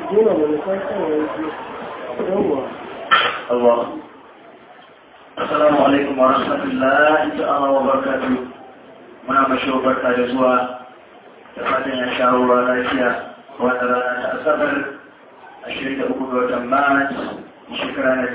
Dina da nisan kan yanzu. Yawwa. الله السلام عليكم ورحمة الله تعالى وبركاته muna mashi barka da zuwa da fatan ya sha ruwa lafiya wata rana ta asabar 23 ga watan mars shekara na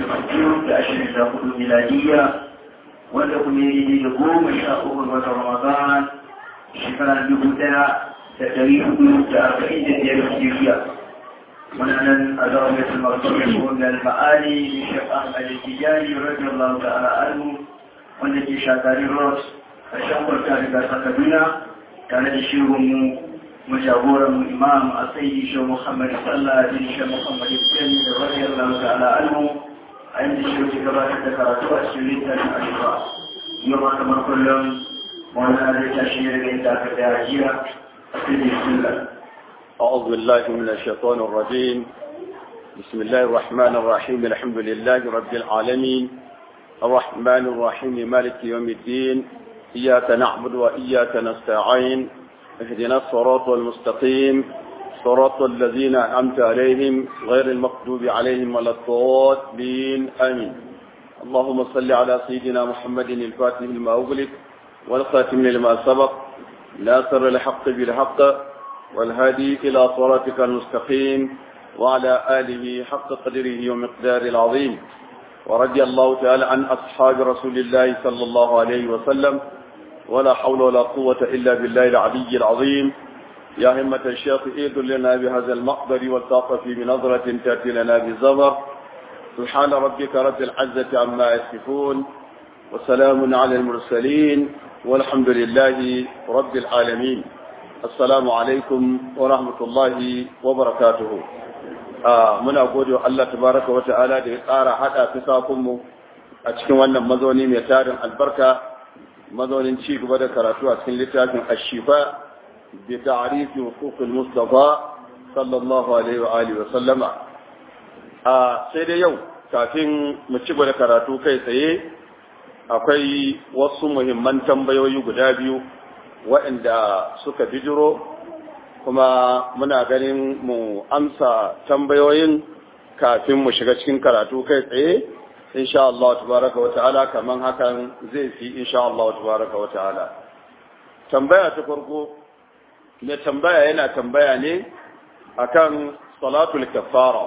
2024 miladiyya wanda kuma yi da goma sha uku ga watan ramadan shekara dubu daya da dari hudu da arba'in da biyar hijiriya muna nan a zaune martaba wannan ma'ani da shek ahmad al-tijani radiyallahu ta'ala anhu wanda ke shakari ross a shan ta daga sakaduna tare da shehunmu mu jagoran mu imam a sayi shi muhammad sallah bin shi muhammad ibn da radiyallahu ta'ala anhu a inda shi ke gabatar da karatu a cikin littafin ashifa yau ma kamar kullum wannan zai tashi ne daga inda aka da jiya a cikin bismillah أعوذ بالله من الشيطان الرجيم بسم الله الرحمن الرحيم الحمد لله رب العالمين الرحمن الرحيم مالك يوم الدين إياك نعبد وإياك نستعين اهدنا الصراط المستقيم صراط الذين أنعمت عليهم غير المغضوب عليهم ولا الضالين آمين اللهم صل على سيدنا محمد الفاتح لما أغلق والخاتم لما سبق ناصر الحق بالحق والهادي إلى صراطك المستقيم وعلى آله حق قدره ومقدار العظيم ورضي الله تعالى عن أصحاب رسول الله صلى الله عليه وسلم ولا حول ولا قوة إلا بالله العلي العظيم يا همة الشيخ إيد لنا بهذا المقدر والطاقة بنظرة تأتي لنا بزبر سبحان ربك رب العزة عما يصفون وسلام على المرسلين والحمد لله رب العالمين assalamu alaikum wa rahmatullahi wa barakatuhu muna gode wa Allah tabaraka wa ta'ala da ya tsara hada fisakunmu a cikin wannan mazauni mai tarin albarka mazaunin ci gaba da karatu a cikin littafin ashifa bi ta'rifi huquqil mustafa sallallahu alaihi wa alihi wa sallama a sai dai yau kafin mu ci gaba da karatu kai tsaye akwai wasu muhimman tambayoyi guda biyu waɗanda suka bijiro kuma muna ganin mu amsa tambayoyin kafin mu shiga cikin karatu kai tsaye insha Allah tabaraka wa ta'ala kaman hakan zai fi insha Allah tabaraka wa ta'ala tambaya ta farko mai tambaya yana tambaya ne akan salatul kafara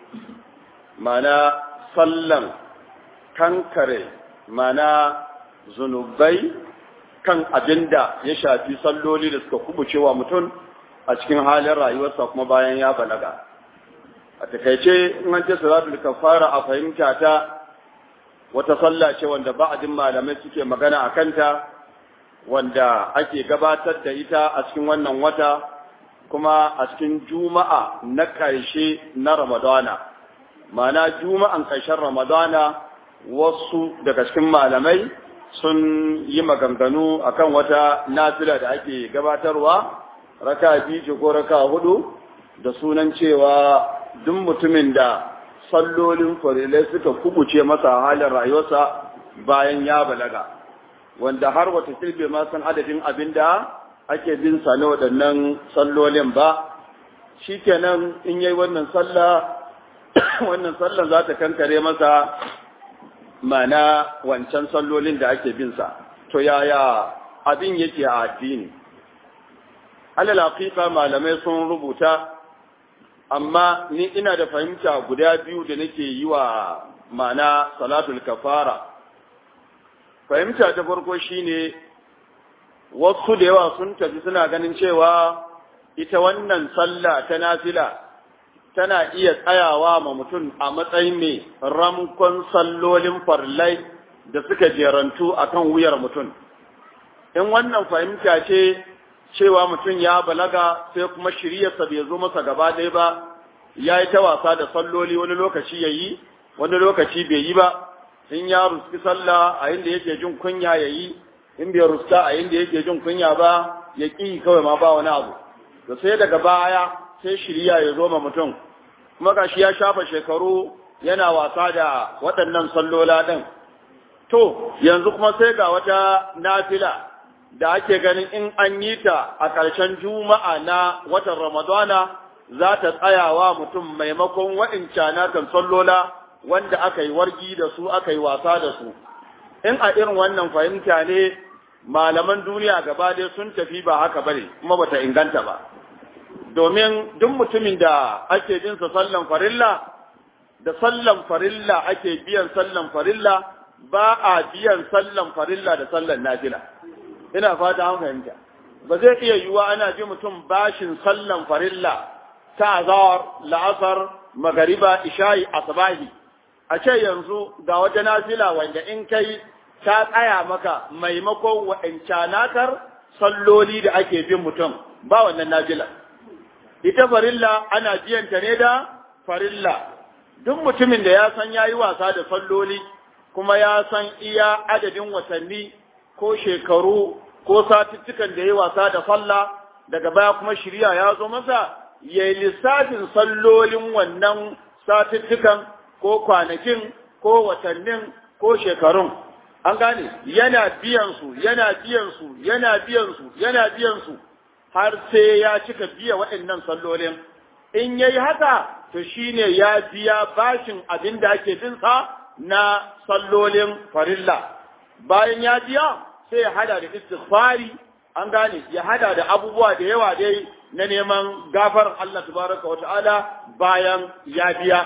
mana sallan kankare mana zunubai kan abin da ya shafi salloli da suka kubuce wa mutum a cikin halin rayuwarsa kuma bayan ya balaga a takaice in an ce salatul kafara a fahimta ta wata sallah ce wanda ba'adin malamai suke magana a kanta wanda ake gabatar da ita a cikin wannan wata kuma a cikin juma'a na ƙarshe na ramadana ma'ana juma'an ƙarshen ramadana wasu daga cikin malamai sun yi maganganu akan wata nafila da ake gabatarwa raka biyu ko raka hudu da sunan cewa duk mutumin da sallolin farilai suka kubuce masa halin rayuwarsa bayan ya balaga wanda har wata kilbe ma san adadin abin da ake bin sa na waɗannan sallolin ba shikenan in yayi wannan sallah wannan sallan za ta kankare masa mana wancan sallolin da ake bin sa to yaya abin yake a addini alal haqiqa malamai sun rubuta amma ni ina da fahimta guda biyu da nake yi wa mana salatul kafara fahimta ta farko shine wasu da yawa sun tafi suna ganin cewa ita wannan sallah ta nafila tana iya tsayawa ma mutum a matsayin mai ramkon sallolin farlai da suka jerantu a kan wuyar mutum. In wannan fahimta ce cewa mutum ya balaga sai kuma shiryarsa bai zo masa gaba ɗaya ba, ya yi ta wasa da salloli wani lokaci ya yi, wani lokaci bai yi ba, in ya ruski sallah a inda yake jin kunya ya yi, in bai ruska a inda yake jin kunya ba, ya ƙi kawai ma ba wani abu. Da sai daga baya sai shirya ya zo ma mutum kuma gashi ya shafa shekaru yana wasa da waɗannan sallola ɗin to yanzu kuma sai ga wata nafila da ake ganin in an yi ta a ƙarshen juma'a na watan ramadana za ta tsayawa mutum maimakon waɗancan kan sallola wanda aka yi wargi da su aka yi wasa da su in a irin wannan fahimta ne malaman duniya gaba dai sun tafi ba haka bane kuma bata inganta ba domin duk mutumin da ake bin sa sallan farilla da sallan farilla ake biyan sallan farilla ba a biyan sallan farilla da sallan nafila ina fata an fahimta ba zai iya yiwuwa ana ji mutum bashin sallan farilla ta azawar la'asar magariba isha'i asbahi a ce yanzu ga wata nafila wanda in kai ta tsaya maka maimakon wa'ancanakar salloli da ake bin mutum ba wannan nafila ita farilla ana biyanta ne da farilla duk mutumin da ya san ya yi wasa da salloli kuma ya san iya adadin watanni ko shekaru ko satuttukan da ya yi wasa da sallah daga baya kuma shirya ya zo masa ya yi lissafin sallolin wannan satuttukan ko kwanakin ko watannin ko shekarun an gane yana biyan su yana biyan su yana biyan su yana biyan su har sai ya cika biya waɗannan sallolin in yayi haka to shine ya biya bashin abin da ake bin sa na sallolin farilla bayan ya biya sai ya hada da istighfari an gane ya hada da abubuwa da yawa dai na neman gafar Allah tabaraka wa ta'ala bayan ya biya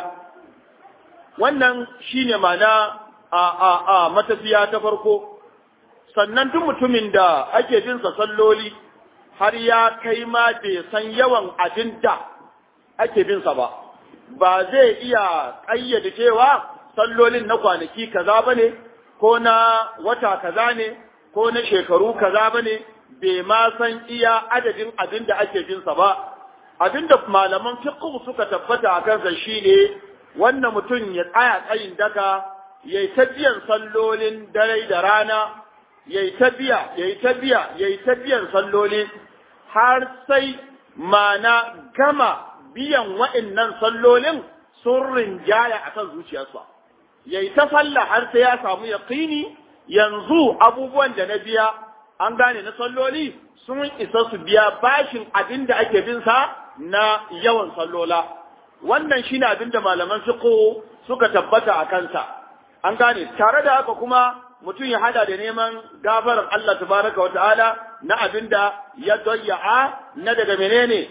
wannan shine mana a a a matafiya ta farko sannan duk mutumin da ake bin sa salloli har ya kai ma bai san yawan abin da ake bin sa ba ba zai iya ƙayyade cewa sallolin na kwanaki kaza bane ko na wata kaza ne ko na shekaru kaza bane bai ma san iya adadin abin da ake bin sa ba abin da malaman fiqh suka tabbata a kansa shine wannan mutum ya tsaya tsayin daka yayi ta biyan sallolin dare da rana yayi ta biya yayi ta biya yayi ta biyan salloli har sai mana gama biyan wa'annan sallolin sun rinjaya akan zuciyarsa yayi ta sallah har sai ya samu yaqini yanzu abubuwan da na biya an gane na salloli sun isa su biya bashin abin da ake bin sa na yawan sallola wannan shine abin da malaman fiqh suka tabbata a kansa an gane tare da haka kuma mutum ya hada da neman gafarar Allah tabaraka wa ta'ala na abin da ya dayya'a na daga menene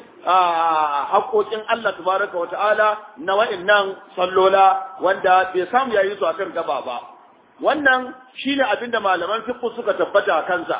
haƙoƙin Allah tabaraka wa ta'ala na wa'annan sallola wanda bai samu yayi su akan gaba ba wannan shine abin da malaman fiqh suka tabbata a kansa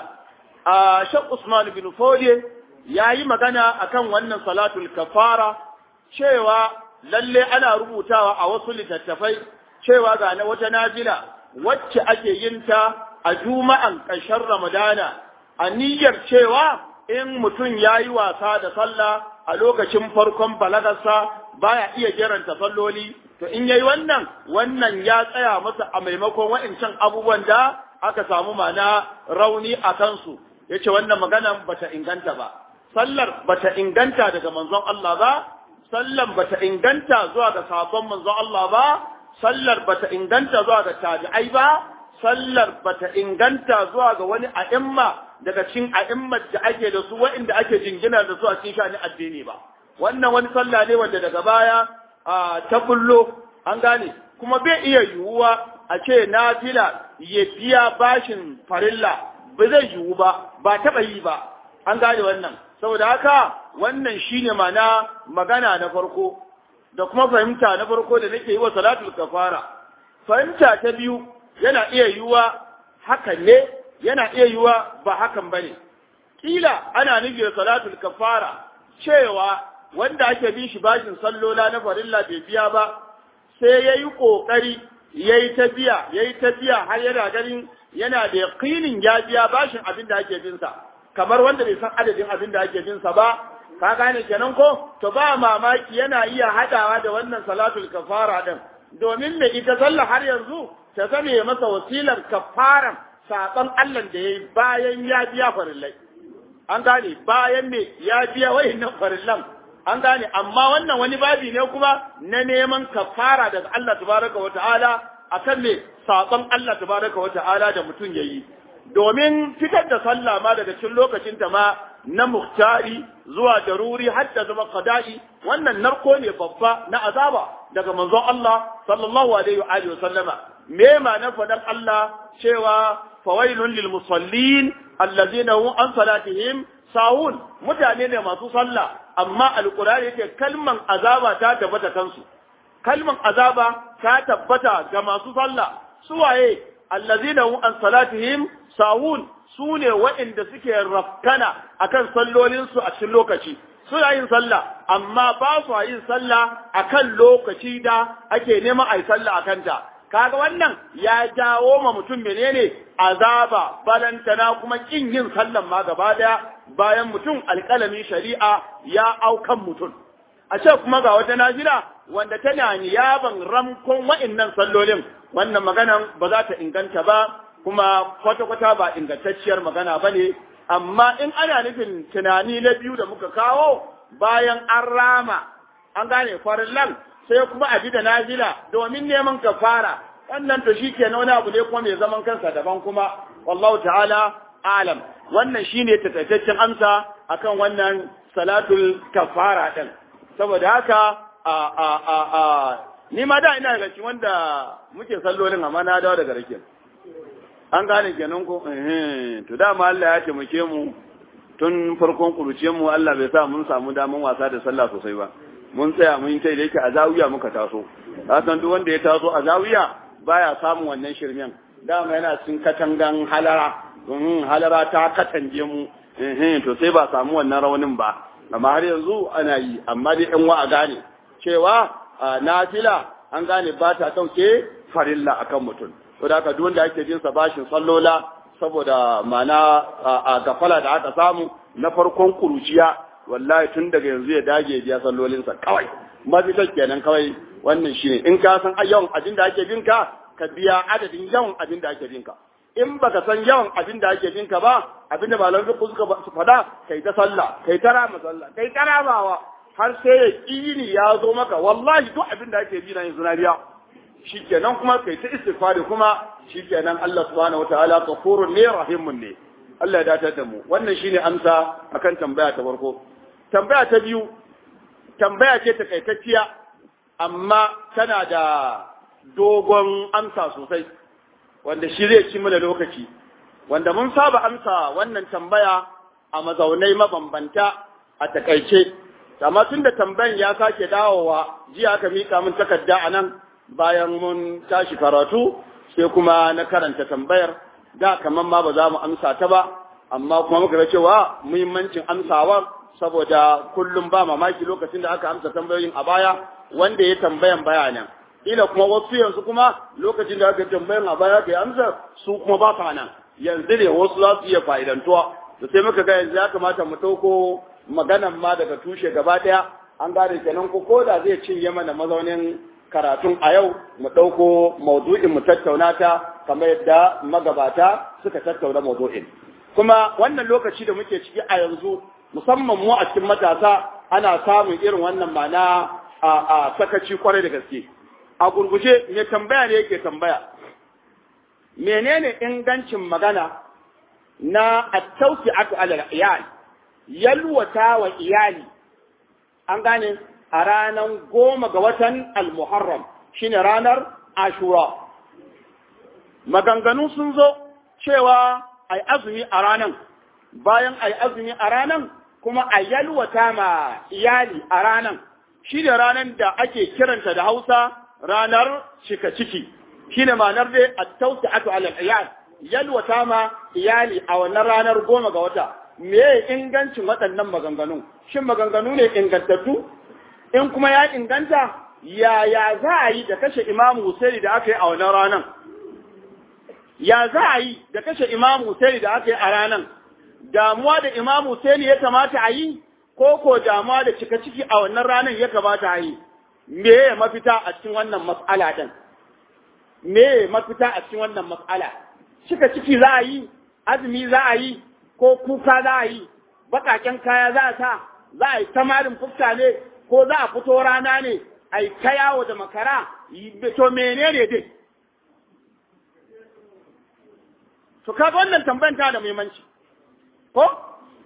a Sheikh Usman bin Fode yayi magana akan wannan salatul kafara cewa lalle ana rubutawa a wasu littattafai cewa ga na wata nafila wacce ake yin ta a juma'an ƙarshen Ramadana a niyyar cewa in mutum ya yi wasa da sallah a lokacin farkon balagarsa baya iya jiranta salloli to in yayi wannan wannan ya tsaya masa a maimakon wa'incan abubuwan da aka samu mana rauni a kansu yace wannan maganan bata inganta ba sallar bata inganta daga manzon Allah ba sallan bata inganta zuwa ga sabon manzon Allah ba sallar bata inganta zuwa ga tabi'ai ba sallar bata inganta zuwa ga wani a'imma daga cikin a'immar da ake da su wa'inda ake jingina da su a cikin shani addini ba wannan wani sallah ne wanda daga baya ta bullo an gane kuma bai iya yiwuwa a ce nafila ya biya bashin farilla ba zai yiwu ba ba taɓa yi ba an gane wannan saboda haka wannan shine mana magana na farko da kuma fahimta na farko da nake yi wa salatul kafara fahimta ta biyu yana iya yiwuwa hakan ne yana iya yiwuwa ba hakan bane kila ana nufi salatul kafara cewa wanda ake bin shi bashin sallola na farilla bai biya ba sai yayi kokari yayi ta biya yayi ta biya har yana ganin yana da yaqinin ya biya bashin abin da ake bin sa kamar wanda bai san adadin abin da ake bin sa ba ka gane kenan ko to ba mamaki yana iya hadawa da wannan salatul kafara din domin me ita sallah har yanzu ta zame masa wasilar kafaran saban Allah da yayi bayan ya biya farillai an gane bayan me ya biya wayannan farillan an gane amma wannan wani babi ne kuma na neman kafara daga Allah tabaraka wa ta'ala akan me saban Allah tabaraka wa ta'ala da mutum yayi domin fitar da sallah ma daga cikin lokacin ta ma na muhtari zuwa daruri har da zama qada'i wannan narko ne babba na azaba daga manzon Allah sallallahu alaihi wa alihi sallama me ma na fadan Allah cewa fawailun lil musallin allazina hum an salatihim sahun mutane ne masu sallah amma alqur'ani yake kalman azaba ta tabbata kansu kalman azaba ta tabbata ga masu sallah suwaye allazina hum an salatihim sahun su ne waɗanda suke rafkana akan sallolinsu a cikin lokaci suna yin sallah amma ba su yin sallah akan lokaci da ake neman a yi sallah akan ta kaga wannan ya jawo ma mutum menene azaba balantana kuma kin yin sallan ma gaba daya bayan mutum alƙalamin shari'a ya aukan mutum a ce kuma ga wata najira wanda tana niyaban ramkon wa'innan sallolin wannan maganan ba za ta inganta ba kuma kwata-kwata ba ingantacciyar magana ba ne amma in ana nufin tunani na biyu da muka kawo bayan an rama an gane farillan sai kuma a bi da nazila domin neman kafara wannan to shi ke wani abu ne kuma mai zaman kansa daban kuma wallahu ta'ala alam wannan shine takaitaccen amsa akan wannan salatul kafara din saboda haka a a a a ni ma da ina daga cikin wanda muke sallolin amma na dawo daga rakin an gane kenan ko eh to dama Allah ya taimake mu tun farkon kuruciyar mu Allah bai sa mun samu daman wasa da sallah sosai ba mun tsaya mun sai da yake a zawiya muka taso san duk wanda ya taso a zawiya baya samun wannan shirmen dama yana cikin katangan halara domin halara ta katange mu eh to sai ba samu wannan raunin ba amma har yanzu ana yi amma dai ɗan wa a gane cewa nafila an gane ba ta ɗauke farilla akan mutum to da haka duk wanda ake jin sa bashin sallola saboda mana a gafala da aka samu na farkon kuruciya wallahi tun daga yanzu ya dage biya sallolinsa kawai mafitar kenan kawai wannan shine in ka san yawan abin da ake binka ka biya adadin yawan abin da ake binka in baka san yawan abin da ake binka ba abin da malamai fiqh suka fada kai ta sallah kai ta rama sallah kai ta ramawa har sai ya kini ya zo maka wallahi duk abin da ake bi na yanzu na biya shikenan kuma kai ta istighfari kuma shikenan Allah subhanahu wataala ghafurun ne rahimun ne Allah ya datar da mu wannan shine amsa akan tambaya ta farko tambaya ta biyu tambaya ce takaitacciya amma tana da dogon amsa sosai wanda shi zai ci mana lokaci wanda mun saba amsa wannan tambaya a mazaunai mabambanta a takaice amma tun da tambayan ya sake dawowa jiya aka mika min takarda a nan bayan mun tashi karatu sai kuma na karanta tambayar da kamar ma ba za mu amsa ta ba amma kuma muka ga cewa muhimmancin amsawar saboda kullum ba mamaki lokacin da aka amsa tambayoyin a baya wanda ya tambayan bayanan ila kuma wasu yanzu kuma lokacin da aka tambayan a baya kai amsa su kuma ba sa nan yanzu ne wasu za su iya fa'idantuwa da sai muka ga yanzu ya kamata mu ɗauko maganan ma daga tushe gaba ɗaya an gane kenan ko ko da zai cinye mana mazaunin karatun a yau mu ɗauko maudu'in mu tattauna ta kamar yadda magabata suka tattauna maudu'in kuma wannan lokaci da muke ciki a yanzu musamman mu a cikin matasa ana samun irin wannan mana a, a sakaci kwarai da gaske a gurguje me tambaya ne yake tambaya menene ingancin magana na at-tawsi'atu 'ala al yalwata wa iyali an gane a ranar goma ga watan al-muharram shine ranar ashura maganganu sun zo cewa ai azumi a ranan bayan ai azumi a ranan kuma a yalwata ma iyali a ranan shi da ranan da ake kiranta da hausa ranar cika ciki shi ne ma'anar dai a tausa'atu alal iyal yalwata ma iyali a wannan ranar goma ga wata me ingancin waɗannan maganganu shin maganganu ne ingantattu in kuma ya inganta yaya za a yi da kashe imamu Husaini da aka yi a wannan ranar ya za a yi da kashe imamu Husaini da aka yi a ranar damuwa da imamu Husaini ya kamata a yi ko ko damuwa da cika ciki a wannan ranar ya kamata a yi me ya mafita a cikin wannan mas'ala din me ya mafita a cikin wannan mas'ala cika ciki za a yi azumi za a yi ko kuka za a yi baƙaƙen kaya za a sa za a yi tamarin fuska ne ko za a fito rana ne a yi ta yawo da makara to menene dai to kaga wannan tambayan ta da muhimmanci ko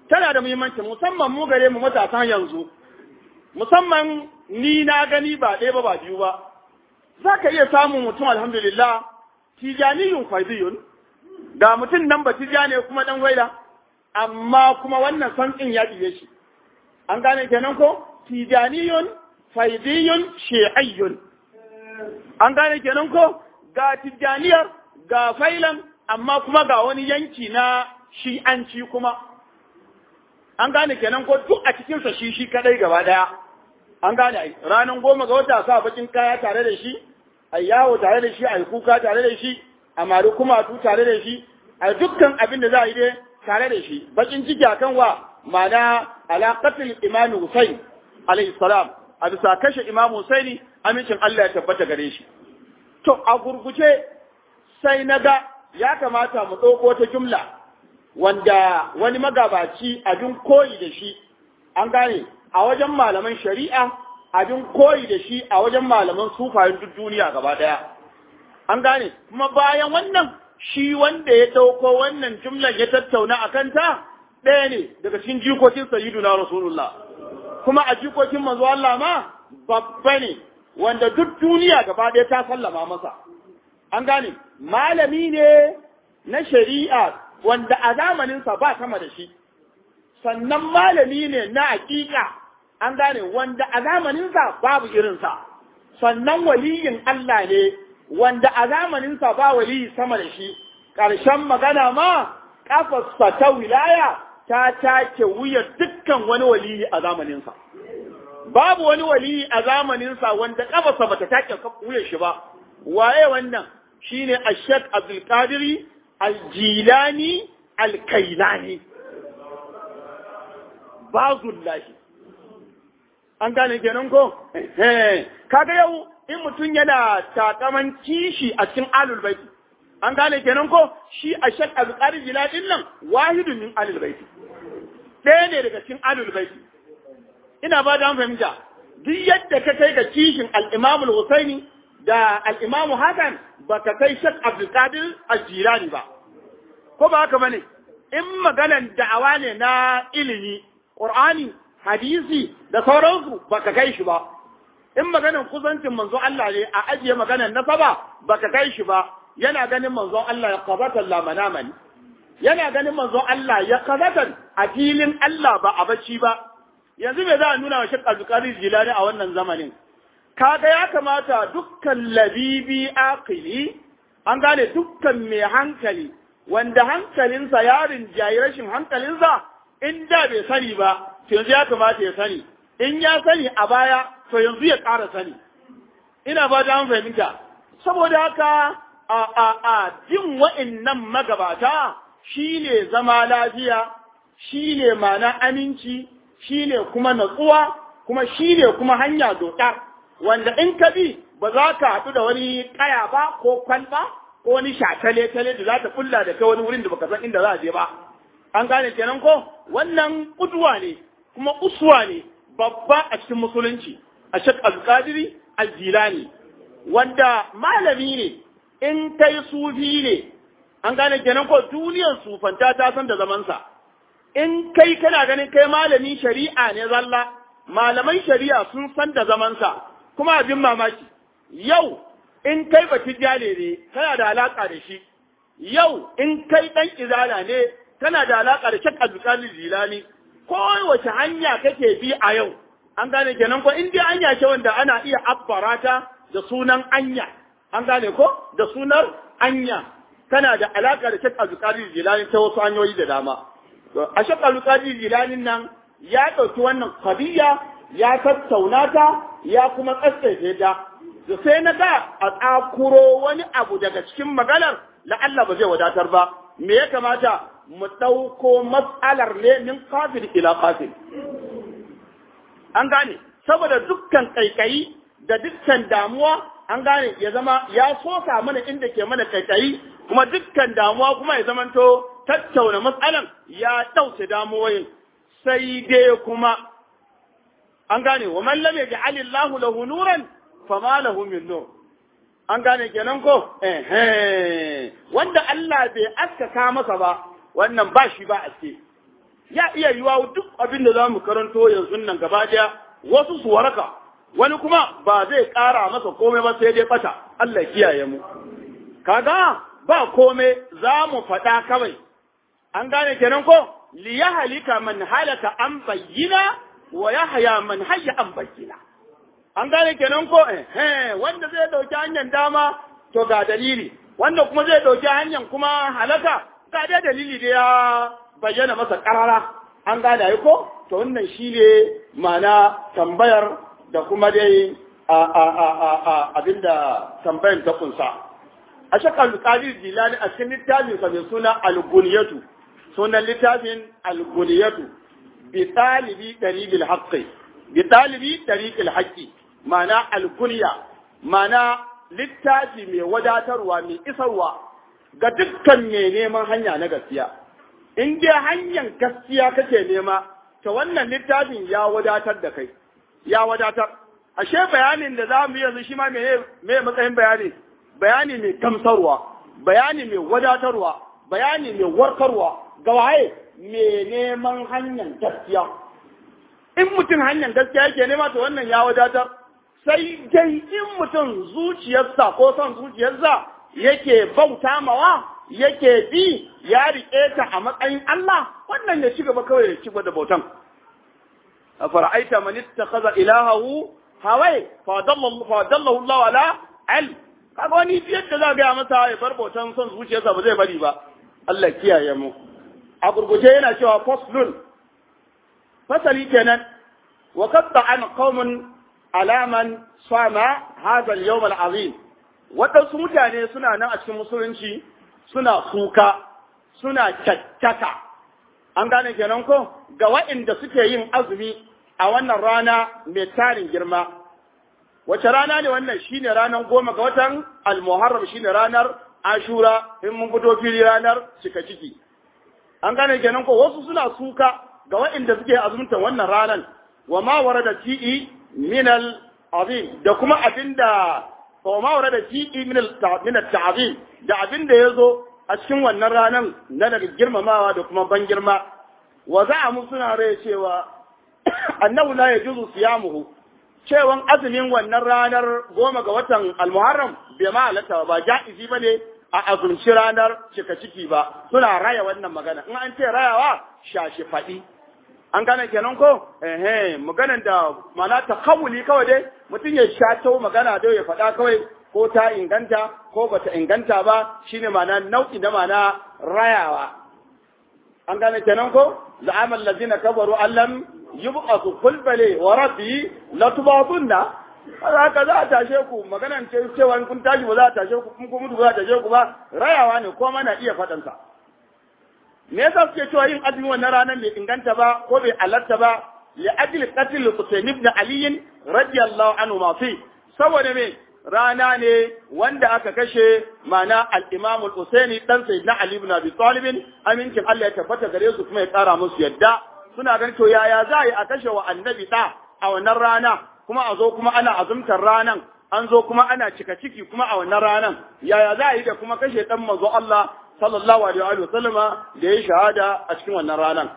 tana da muhimmanci musamman mu gare mu matasan yanzu musamman ni na gani ba ɗaya ba ba biyu ba za ka iya samun mutum alhamdulillah tijaniyun faidiyun ga mutum nan ba tijane kuma dan waila amma kuma wannan santsin ya ɗiye shi an gane kenan ko tijaniyun faidiyun shi'ayyun an gane kenan ko ga tijaniyar ga failan amma kuma ga wani yanki na shi'anci kuma an gane kenan ko duk a cikinsa shi shi kadai gaba daya an gane ai ranar goma ga wata sa bakin kaya tare da shi a yawo tare da shi a kuka tare da shi a mari kumatu tare da shi a dukkan abin da za a yi dai tare da shi bakin ciki akan wa ma'ana alaƙatul imam Hussein alayhi salam a bisa kashe imam Husaini amincin Allah ya tabbata gare shi to a gurguje sai na ga ya kamata mu ɗauko ta jumla wanda wani magabaci abin koyi da shi an gane a wajen malaman shari'a abin koyi da shi a wajen malaman sufayen duk duniya gaba daya an gane kuma bayan wannan shi wanda ya ɗauko wannan jumlar ya tattauna a kanta ɗaya ne daga cikin jikokin sayyiduna rasulullah kuma a jikokin manzo Allah ma babba ne wanda duk duniya gaba ɗaya ta sallama masa an gane malami ne na shari'a wanda a zamaninsa ba sama da shi sannan malami ne na hakika an gane wanda a zamaninsa babu irinsa sannan waliyin Allah ne wanda a zamaninsa ba waliyi sama da shi ƙarshen magana ma ƙafarsa ta wilaya ta take wuya dukkan wani waliyi a zamaninsa babu wani waliyi a zamaninsa wanda ƙafarsa bata take wuya shi ba waye wannan shine Ashek Abdul Qadiri Al-Jilani Al-Kailani bazullahi an gane kenan ko kaga yau in mutum yana takaman kishi a cikin alul baiti an gane kenan ko shi a shak alƙari jila din nan wahidun min alul baiti ɗaya ne daga cikin alul baiti ina ba da fahimta duk yadda ka kai ga kishin al-Imam al-Husaini da al-Imam Hasan baka kai shak Abdul Qadir al-Jilani ba ko ba haka bane in maganan da'awa ne na ilimi Qur'ani hadisi da sauransu baka kai shi ba in maganin kusancin manzon Allah ne a ajiye maganar nasaba baka kai shi ba yana ganin manzon Allah ya qabatan la manamani yana ganin manzon Allah ya qabatan a filin Allah ba a bacci ba yanzu me za a nuna wa Sheikh Abdul Jilani a wannan zamanin kaga ya kamata dukkan labibi aqili an gane dukkan mai hankali wanda hankalinsa ya rinjayi rashin hankalinsa in da bai sani ba to yanzu ya kamata ya sani in ya sani a baya to yanzu ya ƙara sani ina ba ta fahimta saboda haka a a a jin wa'annan magabata shine zama lafiya shine mana aminci shine kuma natsuwa kuma shine kuma hanya doɗa wanda in ka bi ba za ka haɗu da wani ƙaya ba ko kwalba ko wani shatale-tale da za ta kulla da kai wani wurin da baka san inda za a je ba an gane kenan ko wannan kuduwa ne kuma uswa ne babba a cikin musulunci a shek alƙadiri aljilani wanda malami ne in kai sufi ne an gane kenan ko duniyar sufanta ta san da zamansa in kai kana ganin kai malami shari'a ne zalla malaman shari'a sun san da zamansa kuma abin mamaki yau in kai batijjale ne kana da alaka da shi yau in kai dan izala ne kana da alaka da shek abdulkadir jilani ko wace hanya kake bi a yau an gane kenan ko in dai anya ce wanda ana iya abbarata da sunan anya an gane ko da sunar anya kana da alaka da shek abdulkadir jilani ta wasu hanyoyi da dama a shek abdulkadir jilani nan ya ɗauki wannan kabiya ya tattauna ta ya kuma tsatsaye ta da sai na ga a tsakuro wani abu daga cikin maganar la'alla ba zai wadatar ba me ya kamata mu ɗauko matsalar ne min kafin ila kafin an gane saboda dukkan kaikayi da dukkan damuwa an gane ya zama ya soka mana inda ke mana kaikayi kuma dukkan damuwa kuma ya zamanto tattauna matsalan ya ɗauke damuwoyin sai dai kuma an gane wa man lam yaj'al Allahu lahu nuran fama lahu min nur an gane kenan ko eh wanda Allah bai askaka masa ba wannan ba shi ba aske ya iya yiwa duk abin da za mu karanto yanzu nan gaba daya wasu su waraka wani kuma ba zai ƙara masa komai ba sai dai bata Allah kiyaye mu kaga ba komai za mu faɗa kawai an gane kenan ko li yahlika man halaka an bayyina wa yahya man hayya an bayyina an gane kenan ko eh wanda zai dauki hanyar dama to ga dalili wanda kuma zai dauki hanyar kuma halaka ga dai dalili da ya bayyana masa karara an gane ai ko to wannan shine ma'ana tambayar da kuma dai a a a a, a abinda tambayar ta kunsa a shakal qadir jilani a cikin littafin sa mai suna al-buniyatu sunan littafin al-buniyatu bi talibi dariqil haqqi bi talibi dariqil haqqi ma'ana al-kunya ma'ana littafi mai wadatarwa mai isarwa ga dukkan mai neman hanya na gaskiya in dai hanyar gaskiya kake nema to wannan littafin ya wadatar da kai ya wadatar ashe bayanin da za mu yanzu shi ma me me matsayin bayani bayani mai gamsarwa bayani mai wadatarwa bayani mai warkarwa ga waye mai neman hanyar gaskiya in mutum hanyar gaskiya yake nema to wannan ya wadatar sai dai in mutum zuciyarsa ko son zuciyarsa yake bauta mawa yake bi ya riƙe ta a matsayin Allah wannan ya ci gaba kawai ya ci gaba da bautan a fara'aita man ittakhadha ilahahu hawai fa dallahu Allah ala al kaga wani yadda za ga masa ya bar bautan son zuciyarsa ba zai bari ba Allah kiyaye mu a gurguje yana cewa faslun fasali kenan wa qatta an qaumun alaman sama hadha al-yawm al-azim waɗansu mutane suna nan a cikin musulunci suna kuka suna caccaka an gane kenan ko ga waɗanda suke yin azumi a wannan rana mai tarin girma wace rana ne wannan shine ranar goma ga watan al-muharram shine ranar ashura in mun fito fili ranar cika ciki an gane kenan ko wasu suna suka ga waɗanda suke azumta wannan ranar wa ma warada ti'i min al-azim da kuma abinda wa ma warada ti'i min al-ta'zim da abinda yazo a cikin wannan ranar na daga girmamawa da kuma ban girma wa za'amu suna rai cewa annahu la yajuzu siyamuhu cewan azumin wannan ranar goma ga watan al-muharram bai ma halatta ba ja'izi bane a azumci ranar cika ciki ba suna raya wannan magana in an ce rayawa shashi faɗi an gane kenan ko ehe maganan da mana ta kawuli kawai dai mutum ya shato magana dai ya faɗa kawai ko ta inganta ko bata inganta ba shine mana nau'i da mana rayawa an gane kenan ko za'amal ladina kabaru allam yub'athu kulbale wa rabbi la tubatunna haka za a tashe ku maganan ce cewa kun tashi ba za a tashe ku kun mutu ba za a tashe ku ba rayawa ne ko mana iya faɗansa me yasa suke cewa yin azumi wannan ranar bai inganta ba ko bai halarta ba li ajli qatl Husayn ibn Ali radiyallahu anhu ma fi saboda me rana ne wanda aka kashe mana al-Imam al-Husaini dan Sayyidina Ali ibn Abi Talib amincin Allah ya tabbata gare su kuma ya kara musu yadda suna ganin to yaya za a yi a kashe wa annabi da a wannan rana kuma a zo kuma ana azumtar ranan an zo kuma ana cika ciki kuma a wannan ranan yaya za a yi da kuma kashe dan manzo Allah sallallahu alaihi wa sallama da ya shahada a cikin wannan ranan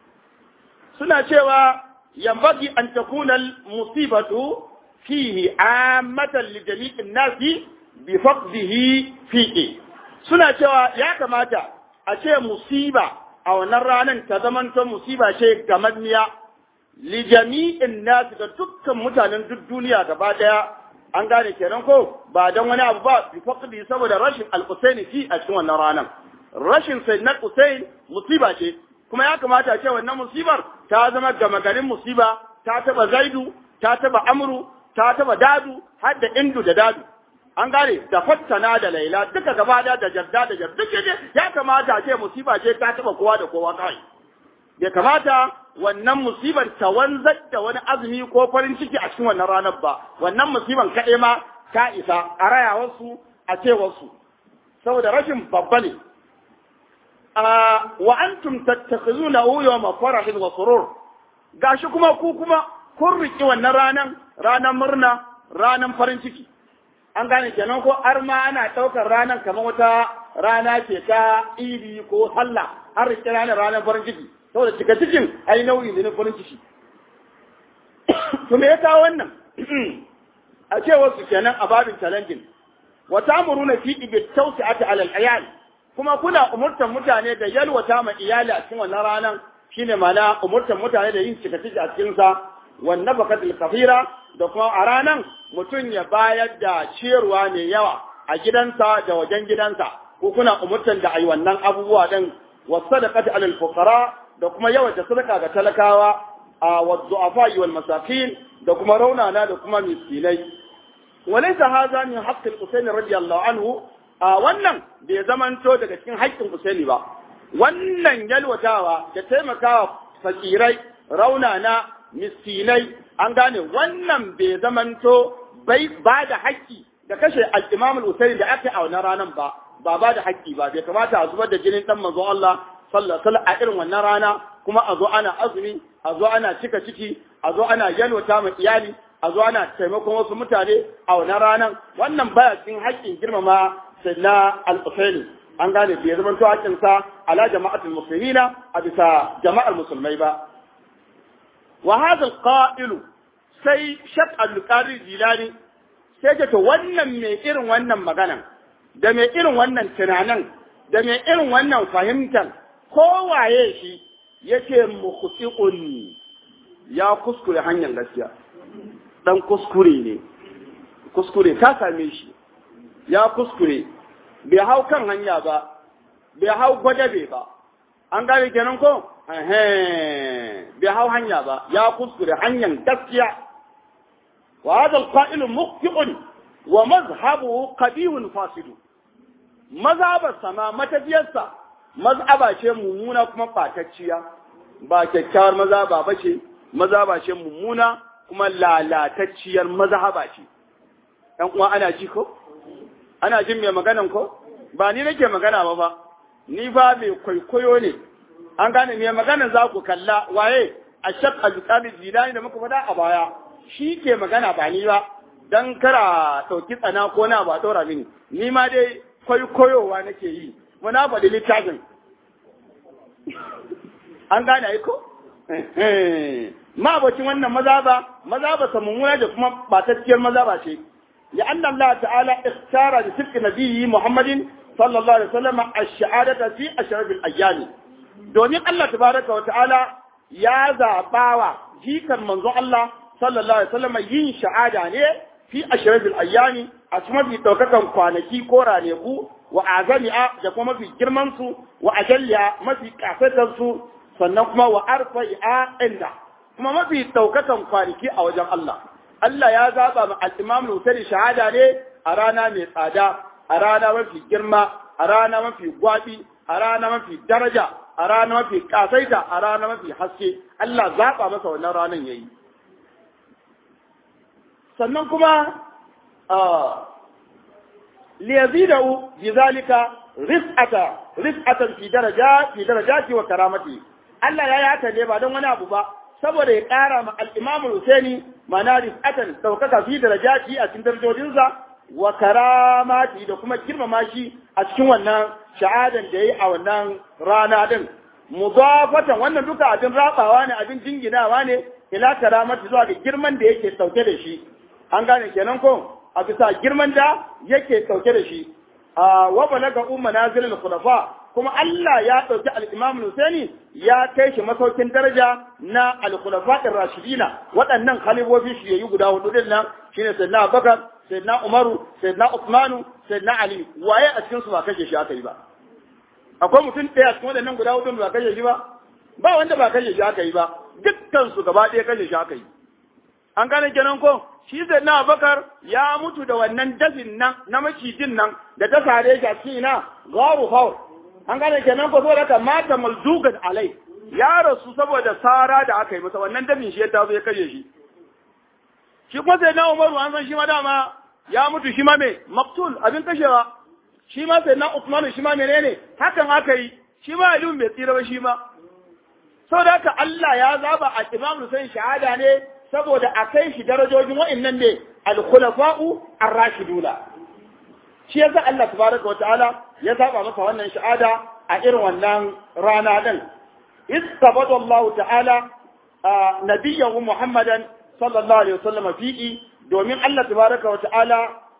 suna cewa yambagi an takuna musibatu fihi ammatan li jami'in nasi bi faqdihi fihi suna cewa ya kamata a ce musiba a wannan ranan ta zamanto musiba ce gamanniya li jami'in nasi ga dukkan mutanen duk duniya gaba daya an gane kenan ko ba dan wani abu ba bi faqdi saboda rashin al-Husaini fi a cikin wannan ranan rashin sayyidina Husain musiba ce kuma ya kamata ce wannan musibar ta zama gama garin musiba ta taba Zaidu ta taba Amru ta taba Dadu har da Indu da Dadu an gane da fattana da Laila duka gaba da da Jadda da Jadda ya kamata ce musiba ce ta taba kowa da kowa kai bai kamata wannan musibar ta wanzar da wani azumi ko farin ciki a cikin wannan ranar ba wannan musiban kaɗai ma ta isa a rayawarsu a cewarsu saboda rashin babba ne wa antum tattakhizuna yawma farahin wa surur gashi kuma ku kuma kun riki wannan ranan ranan murna ranan farin ciki an gane kenan ko har ma ana ɗaukar ranar kamar wata rana ce ta idi ko sallah har rike ranar ranar farin ciki saboda cika cikin ai nauyi ne na farin ciki to me ya kawo wannan a ce wasu kenan a babin challenging wa ta'muruna fi bi tawsi'ati 'ala al-ayal kuma kuna umurtan mutane da yalwata ma iyali a cikin wannan ranan shine mana umurtan mutane da yin cika ciki a cikin sa wan nafaqatul kathira da kuma a ranan mutum ya bayar da ciyarwa mai yawa a gidansa da wajen gidansa ko kuna umurtan da ayi wannan abubuwa din wa sadaqati 'ala al-fuqara da kuma yawaita sadaka ga talakawa a wa du'afa wal masakin da kuma raunana da kuma miskinai walaysa hadha min haqqi al-Husayn radiyallahu anhu a wannan bai zamanto daga cikin haƙƙin Husaini ba wannan yalwatawa da taimakawa fakirai raunana miskinai an gane wannan bai zamanto bai ba da haƙƙi da kashe al-Imam al-Husaini da aka a wannan ranan ba ba ba da haƙƙi ba bai kamata a zubar da jinin dan manzo Allah sallallahu alaihi a irin wannan rana kuma a zo ana azumi a zo ana cika ciki a zo ana yalwata ma iyali a zo ana taimakon wasu mutane a wannan ranan wannan baya cikin haƙƙin girmama na al-Usaini an gane bai zama to haƙƙin sa ala jama'atul muslimina a bisa jama'ar musulmai ba wa hadha al-qa'il sai shaq al-qari jilani sai ce to wannan mai irin wannan maganan da mai irin wannan tunanin da mai irin wannan fahimtar kowaye shi yake mukhtiqun ya kuskure hanyar gaskiya dan kuskure ne kuskure ka same shi ya kuskure bai hau kan hanya ba bai hau gwadabe ba an gane kenan ko bai hau hanya ba ya kuskure hanyar gaskiya wa hadha alqa'il mukhtiqun wa mazhabuhu qabihun fasidu mazhabar sama matafiyarsa mazhaba ce mummuna kuma ɓatacciya ba kyakkyawar mazhaba ba ce mazhaba ce mummuna kuma lalatacciyar mazhaba ce ɗan uwa ana ji ko ana jin mai maganan ko ba ni nake magana ba ba ni ba mai kwaikwayo ne an gane mai maganan za ku kalla waye a shak alƙali jilani da muka faɗa a baya shi ke magana ba ni ba dan kara ɗauki tsana ko na ba ɗora mini ni ma dai kwaikwayowa nake yi muna faɗi littafin an gane aiko? ma'abocin wannan maza ba maza ba sa mummuna da kuma batacciyar maza ba ce ya anna Allah ta'ala ikhtara da sirri nabiyyi Muhammadin sallallahu alaihi wasallam ash-shahadata fi ashrafil ayyam domin Allah tabaraka wa ta'ala ya zabawa jikan manzo Allah sallallahu alaihi wasallam yin shahada ne fi ashrafil ayyami a cikin mafi daukakan kwanaki ko raneku wa azami'a da kuma mafi girman su wa ajalliya mafi kasatar su sannan kuma wa arfa'i'a inda kuma mafi daukakan kwanaki a wajen Allah Allah ya zaba ma al-Imam Lusari shahada ne a rana mai tsada a rana mafi girma a rana mafi gwabi a rana mafi daraja a rana mafi kasaita a rana mafi haske Allah zaba masa wannan ranan yayi sannan kuma liyazidahu bizalika rif'ata rif'atan fi daraja fi darajati wa karamati Allah ya yata ne ba don wani abu ba saboda ya ƙara ma al-Imam Husaini mana rif'atan daukaka fi darajati a cikin darajojinsa wa karamati da kuma girmama shi a cikin wannan sha'adan da yayi a wannan rana din mudafatan wannan duka abin rabawa ne abin jinginawa ne ila karamati zuwa ga girman da yake sauke da shi an gane kenan ko a bisa girman da yake sauke da shi a wa balaga umma nazilul khulafa kuma Allah ya dauki al-Imam Husaini ya kai shi masaukin daraja na al-khulafa ar-rashidina waɗannan khalifofi shi yayi guda hudu din nan shine sayyidina Abubakar sayyidina Umaru sayyidina Uthmanu sayyidina Ali waye a cikin su ba kashe shi aka yi ba akwai mutum ɗaya cikin waɗannan guda hudu ba kashe shi ba ba wanda ba kashe shi aka yi ba dukkan su gaba ɗaya kashe shi aka yi an gane kenan ko shi sai na bakar ya mutu da wannan dafin nan na macijin nan da ta sare shi a cikin ina garu haur an gane kenan ko saboda ka mata maldugan alai ya rasu saboda sara da aka yi masa wannan dafin shi ya tazo ya kashe shi shi kuma sai na umaru an san shi ma dama ya mutu shi ma me maktul abin kashewa shi ma sai na usmanu shi ma menene hakan aka yi shi ma aliyu bai tsira ba shi ma saboda haka Allah ya zaba a imam Hussein shahada ne saboda a kai shi darajojin wa'annan ne al-khulafa'u ar-rashiduna shi yasa Allah tabaraka wa ta'ala ya saba masa wannan shahada a irin wannan rana din istabada Allah ta'ala nabiyyahu Muhammadan sallallahu alaihi wasallam fi'i domin Allah tabaraka wa ta'ala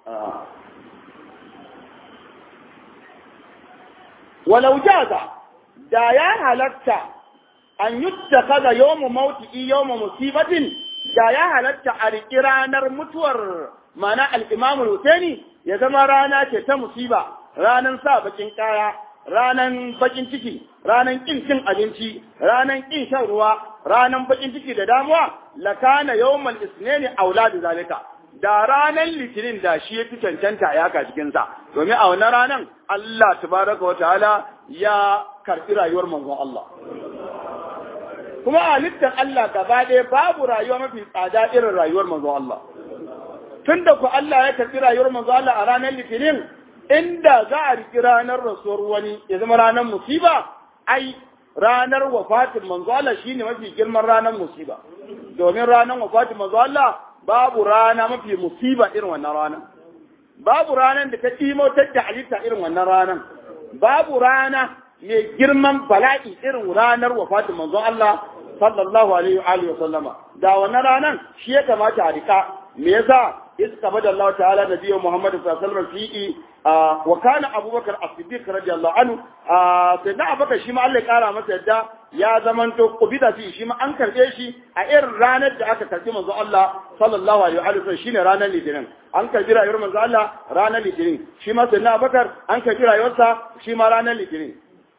walau jaza da ya halatta an yuttakaza yawmu mauti yawmu musibatin da ya halatta a riƙi ranar mutuwar mana al-Imam Husaini ya zama rana ce ta musiba ranan sa bakin kaya ranan bakin ciki ranan kin cin abinci ranan kin shan ruwa ranan bakin ciki da damuwa lakana yawmal isnani auladu zalika da ranan litinin da shi ya fi cancanta ya ka cikin sa domin a wannan ranan Allah tabaraka wa ta'ala ya karbi rayuwar manzon Allah kuma a littan Allah gaba ɗaya babu rayuwa mafi tsada irin rayuwar manzon Allah tunda ku Allah ya karbi rayuwar manzon Allah a ranar litinin inda za a riki ranar rasuwar wani ya zama ranar musiba ai ranar wafatin manzo Allah shine mafi girman ranar musiba domin ranar wafatin manzo Allah babu rana mafi musiba irin wannan rana babu ranar da ta timotar da halitta irin wannan ranar babu rana mai girman bala'i irin ranar wafatin manzo Allah sallallahu alaihi wa alihi wa sallama da wannan ranar shi ya kamata a rika me yasa استبدل الله تعالى نبيه محمد صلى الله عليه وسلم فيه آه وكان ابو بكر الصديق رضي الله عنه آه سيدنا ابو بكر شيما الله يقرا masa yadda ya zamanto kubida fi shi ma an karbe shi a irin ranar da aka karbi manzo Allah sallallahu alaihi wa sallam shine ranar litinin an karbi rayuwar manzo Allah ranar litinin shi ma sayyidina Abubakar an karbi rayuwarsa shi ma ranar litinin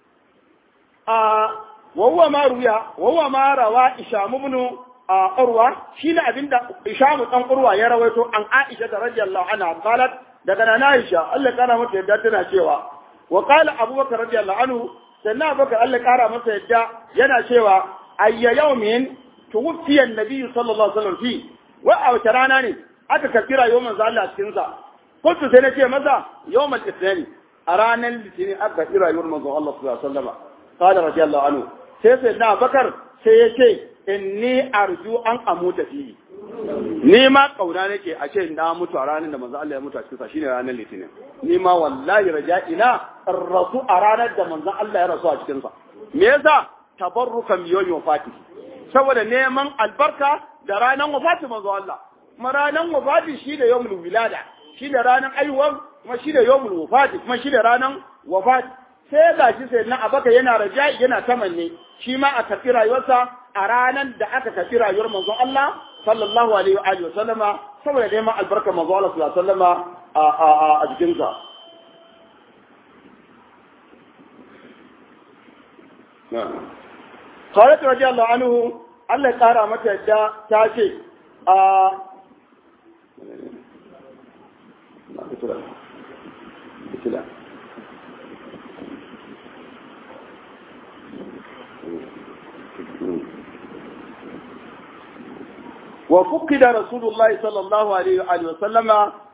a wa huwa ma ruya wa huwa ma rawa isham ibn a urwa shi ne abinda ishamu dan urwa ya rawaito an aisha da radiyallahu anha qalat daga nan aisha Allah kana mata yadda tana cewa wa qala abubakar radiyallahu anhu sannan abubakar Allah kara masa yadda yana cewa ayya yawmin tuwfiya an-nabi sallallahu alaihi wasallam fi wa a wata rana ne aka karbi rayuwar manzo Allah cikin sa kuntu sai na ce masa yawmal ithnain a ranar litinin aka karbi rayuwar manzo Allah sallallahu alaihi wasallam qala radiyallahu anhu sai sai na abubakar sai ya ce inni arju an amuta fi ni ma kauna nake a ce na mutu a ranar da manzo Allah ya mutu a cikin sa shine ranar litinin ni ma wallahi raja'ina rasu a ranar da manzo Allah ya rasu a cikin sa me yasa tabarrukan yawmi wafati saboda neman albarka da ranar wafati manzo Allah kuma ranar wafati shi da yawmul wilada shi da ranar aiwuwar kuma shi da yawmul wafati kuma shi da ranar wafati sai ga shi sai na abaka yana raja'i yana tamanni shi ma a tafi rayuwarsa a ranar da aka tafi rayuwar manzon Allah sallallahu alaihi wa alihi wasallama saboda neman albarka manzon Allah sallallahu alaihi wasallama a a a jikin sa Khalid radiyallahu anhu Allah ya kara mata yadda ta ce a وفقد رسول الله صلى الله عليه وآله وسلم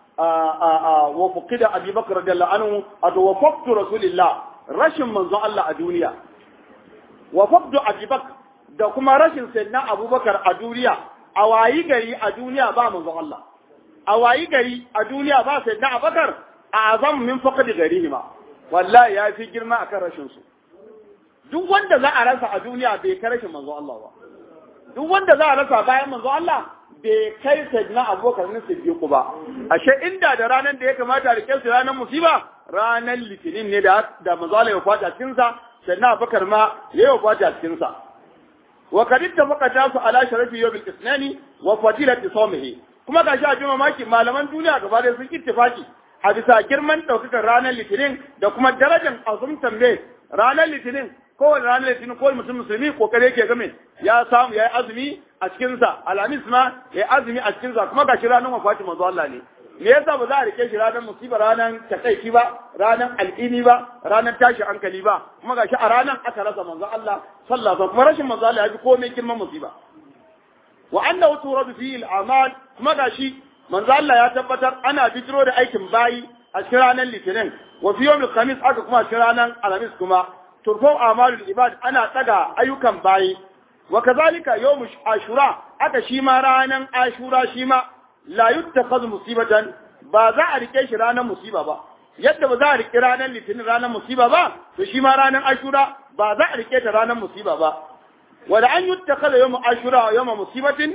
وفقد أبي بكر رضي الله عنه وفقد رسول الله رشم من الله الدنيا وفقد أبي بكر da kuma rashin sayyidina abubakar a duniya a wayi gari a duniya ba manzon Allah a wayi gari a duniya ba sayyidina abubakar a azam min faqd garihima wallahi ya fi girma akan rashin su duk wanda za a rasa a duniya bai kai rashin manzon Allah ba duk wanda za a rasa bayan manzo Allah bai kai sayyidina abubakar ne siddiqu ba ashe inda da ranar da ya kamata a rike su ranar musiba ranar litinin ne da da manzo Allah ya fata cikin sa sayyidina abubakar ma ya yi fata cikin sa wa kad ittafaqa su ala sharafi yawm al-ithnani wa fadilati sawmihi kuma gashi a jima maki malaman duniya gaba da sun ittifaki a bisa girman daukakar ranar litinin da kuma darajar azumtan me ranar litinin kowane ranar litinin kowane mutum musulmi kokare yake game ya samu ya yi azumi a cikinsa alhamis ma ya yi azumi a cikinsa kuma ga shi ranar wafati manzo Allah ne me yasa ba za a rike shi ranar musiba ranar takaici ba ranar alƙini ba ranar tashi hankali ba kuma ga shi a ranar aka rasa manzo Allah sallallahu alaihi kuma rashin manzo Allah ya fi komai girman musiba wa annahu turadu fihi al-amal kuma ga shi manzo Allah ya tabbatar ana bijiro da aikin bayi a cikin ranar litinin wa fi yawmil khamis aka kuma a cikin ranar alhamis kuma turfau amalul ibad ana tsaga ayyukan bayi wa kazalika yawm ashura aka shi ma ranan ashura shi ma la yuttakhadhu musibatan ba za a rike shi ranan musiba ba yadda ba za a riƙe ranar litinin ranar musiba ba to shi ma ranar ashura ba za a riƙe ta ranar musiba ba wanda an yi ta kada yau ashura yau musibatin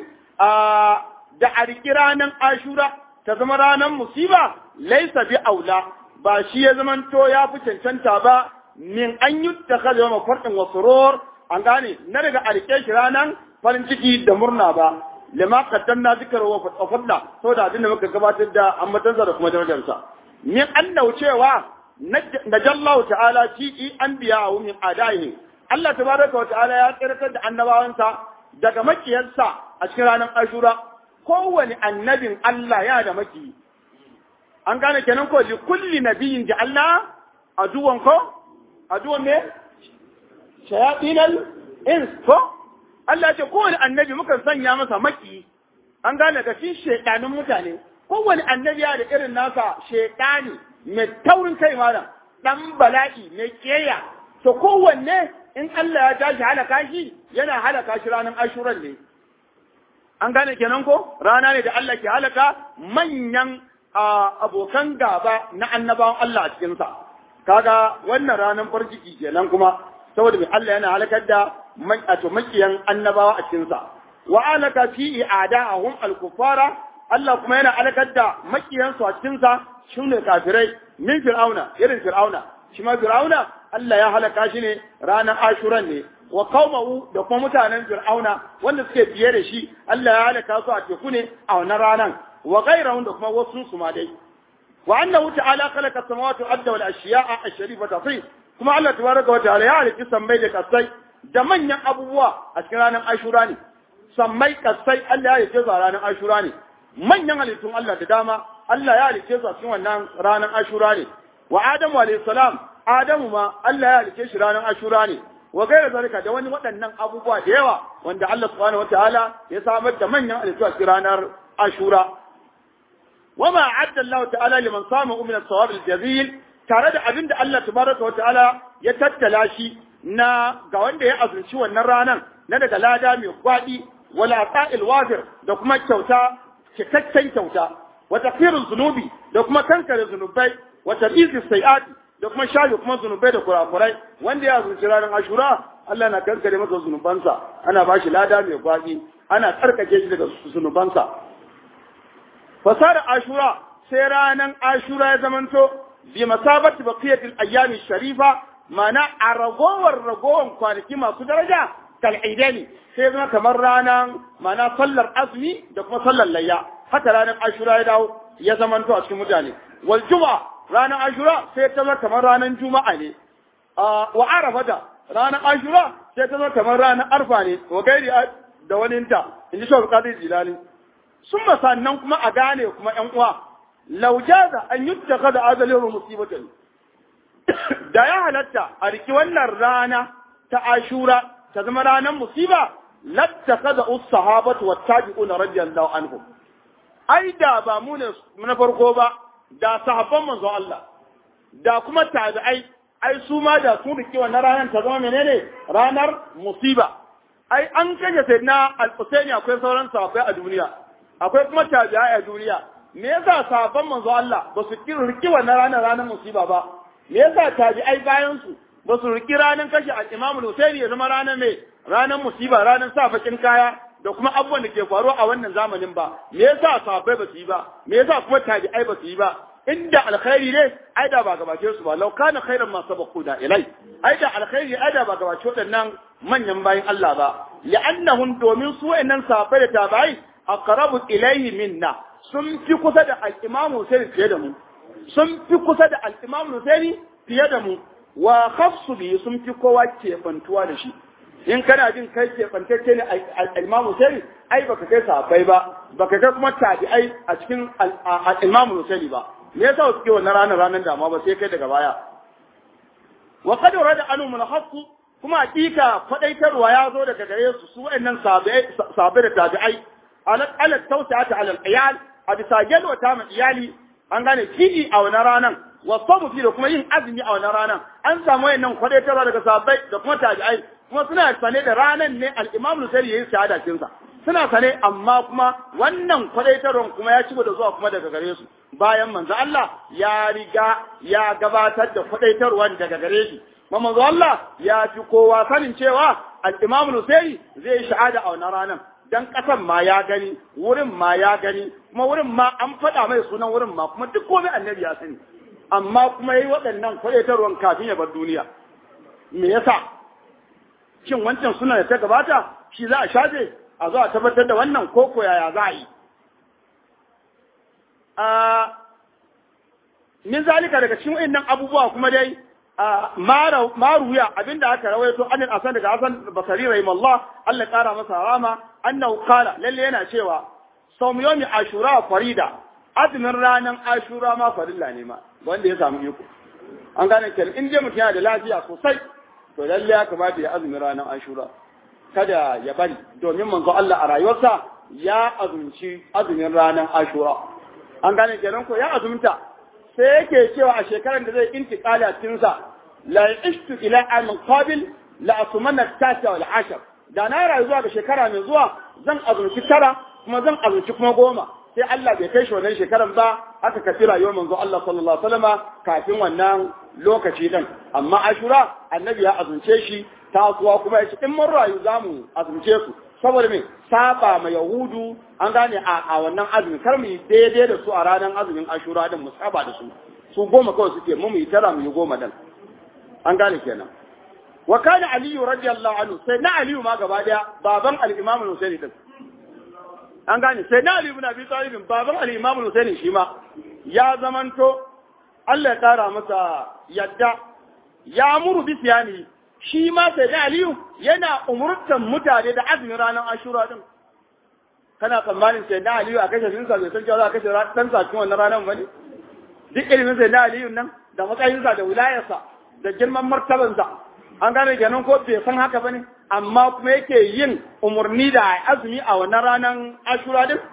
da a riƙe ranar ashura ta zama ranar musiba laisa bi aula ba shi ya zamanto ya fi cancanta ba min an yi ta kada yau mafarɗin wasu an gane na daga a riƙe shi ranar farin ciki da murna ba lima qaddamna zikrahu wa fadla saboda abin da muka gabatar da ambatansa da kuma darajarsa min annahu cewa najallahu ta'ala fi anbiya'u min adaihi Allah tabaraka wa ta'ala ya tsirkar da annabawansa daga makiyarsa a cikin ranar Ashura kowane annabin Allah ya da maki an gane kenan ko li kulli nabiyyin ja'alna aduwan ko aduwan ne shayatinal ins ko Allah ce kowane annabi mukan sanya masa maki an gane ga shi shedanin mutane kowane annabi ya da irin nasa shedani mai taurin kai malam dan bala'i mai keya to kowanne in Allah ya tashi halaka shi yana halaka shi ranar ashuran ne an gane kenan ko rana ne da Allah ke halaka manyan abokan gaba na annabawan Allah a cikinsa kaga wannan ranar farjiki kenan kuma saboda mai Allah yana halakar da wato makiyan annabawa a cikinsa wa alaka fi i'ada'ahum al-kuffara Allah kuma yana halakar da makiyan su a cikinsa shine kafirai min fir'auna irin fir'auna shi ma fir'auna Allah ya halaka shi ne ranar ashuran ne wa qaumahu da kuma mutanen fir'auna wanda suke biye da shi Allah ya halaka su a teku ne a wannan ranan wa ghairahum da kuma wasu su ma dai wa annahu ta'ala khalaqa samawati wal arda wal ashiya'a ash-sharifata fi kuma Allah tabaraka wa ta'ala ya halitta sammai da kasai da manyan abubuwa a cikin ranar ashura ne sammai kasai Allah ya halitta su a ranar ashura ne manyan halittun Allah da dama Allah ya halitta su a cikin wannan ranar ashura ne wa Adamu alayhi salam Adamu ma Allah ya halitta shi ranar ashura ne wa gaira zalika da wani waɗannan abubuwa da yawa wanda Allah subhanahu wa ta'ala ya samar da manyan halittu a cikin ranar ashura وما أعد الله تعالى لمن صامه من الثواب الجزيل tare da abin da Allah tabaraka wa ta'ala ya tattala shi na ga wanda ya azurci wannan ranan na daga lada mai gwadi wala ta'il wafir da kuma kyauta cikakken kyauta wa tafsirul zunubi da kuma kankare zunubai wa tabizi sayiati da kuma shafe kuma zunubai da kurakurai wanda ya azurci ranar ashura Allah na kankare masa zunubansa ana ba shi lada mai gwadi ana tsarkake shi daga zunubansa fasara ashura sai ranar ashura ya zamanto bi masabati baqiyatil ayyami sharifa mana a ragowar ragowar kwanaki masu daraja kal aidani sai zama kamar ranar mana sallar azumi da kuma sallar layya haka ranar ashura ya dawo ya zamanto a cikin mutane wal juma'a ranar ashura sai ta zama kamar ranar juma'a ne wa arafa da ranar ashura sai ta zama kamar ranar arfa ne wa gairi da waninta in ji shawar kadir jilani sun sannan kuma a gane kuma ‘yan uwa, laujaza an yi ta kada azalin musibatan. Da ya halatta a riki wannan rana ta ashura ta zama ranar musiba, latta kada us sahabatu wa tabi'una radiyallahu anhum. Ai da ba mu ne na farko ba, da sahabban manzon Allah, da kuma tabi'ai, ai su ma da sun riki wannan ranar ta zama menene ranar musiba. Ai an kashe sai na al-Husaini akwai sauran sahabbai a duniya. akwai kuma tabi'ai a duniya me yasa sahabban manzo Allah ba su riki wannan ranar ranar musiba ba me yasa tabi'ai bayan su ba su riki ranar kashe al-Imam Husaini ya zama ranar mai ranar musiba ranar sa bakin kaya da kuma abubuwan da ke faruwa a wannan zamanin ba me yasa sahabbai ba su yi ba me yasa kuma tabi'ai ba su yi ba inda alkhairi ne ai da ba gabace su ba law kana khairan ma sabaqu da ilai ai da alkhairi ai da ba gabace waɗannan manyan bayin Allah ba li'annahum domin su wayannan sahabbai da tabi'ai aqrabu ilayhi minna sun fi kusa da al-Imam Hussein fiye da mu sun fi kusa da al-Imam Hussein fiye da mu wa khafsu bi sun fi kowa kefantuwa da shi in kana jin kai kefantacce ne al-Imam Hussein ai baka kai sahabbai ba baka kai kuma tabi'ai a cikin al-Imam Hussein ba me yasa suke wannan ranar ranar dama ba sai kai daga baya wa qad rada anu mulhaqu kuma hakika kwadaitarwa ya zo daga gare su su wayannan sahabbai da tabi'ai ala tausata ala al-iyal a bisa gelwata ma iyali an gane kidi a wani ranan wa sabu fi da kuma yin azumi a wani ranan an samu wayannan kwadaitarwa daga sahabbai da kuma tabi'ai kuma suna sane da ranan ne al-imam Nusairi yayin shahada cin sa suna sane amma kuma wannan kwadaitarwan kuma ya ci da zuwa kuma daga gare su bayan manzo Allah ya riga ya gabatar da kwadaitarwan daga gare shi kuma manzo Allah ya fi kowa sanin cewa al-Imam Husaini zai shahada a wannan ranar dan kasan ma ya gani wurin ma ya gani kuma wurin ma an faɗa mai sunan wurin ma kuma duk komai annabi ya sani amma kuma yayi waɗannan kwadaitarwan kafin ya bar duniya me yasa shin wancan suna da ta gabata shi za a shafe a zo a tabbatar da wannan koko yaya za a yi min zalika daga cikin wayannan abubuwa kuma dai maruya abinda aka rawaito anil asan daga asan basari rahimahullah Allah kara masa rama annahu qala lalle yana cewa sawm yawmi ashura farida azumin ranan ashura ma farilla ne ma wanda ya samu iko an gane kenan in dai mutum yana da lafiya sosai to lalle ya kamata ya azumin ranan ashura kada ya bari domin manzo Allah a rayuwarsa ya azumci azumin ranar Ashura an gane kenan ko ya azumta sai yake cewa a shekarar da zai intiqali a cikin sa la ishtu ila an qabil la asumana tasa wal ashar da na rayu zuwa ga shekara mai zuwa zan azumci tara kuma zan azumci kuma goma sai Allah bai kai shi wannan shekaran ba aka kafi rayuwar manzo Allah sallallahu alaihi wasallama kafin wannan lokaci din amma Ashura annabi ya azumce shi tasuwa kuma ya ce in mun rayu za mu azumce su saboda me saba ma yahudu an gane a, a wannan azumin kar mu yi daidai da su a ranar azumin ashura din mu saba da su su goma kawai suke mu mu yi tara mu yi goma din an gane kenan wa kana aliyu radiyallahu anhu sai na aliyu ma gaba daya baban al-imam al-husaini din an gane sai na aliyu ibn abi talib baban al-imam al-husaini shi ma ya zamanto Allah ya kara masa yadda ya muru bi siyani shi ma sai da Aliyu yana umurtan mutane da azumin ranar Ashura din kana tsammanin sai da Aliyu a kashe sinsa bai san cewa za a kashe dan sa cikin wannan ranar bane duk ilimin sai da Aliyu nan da matsayinsa da wilayarsa da girman martabansa an gane kenan ko bai san haka bane amma kuma yake yin umurni da azumi a wannan ranar Ashura din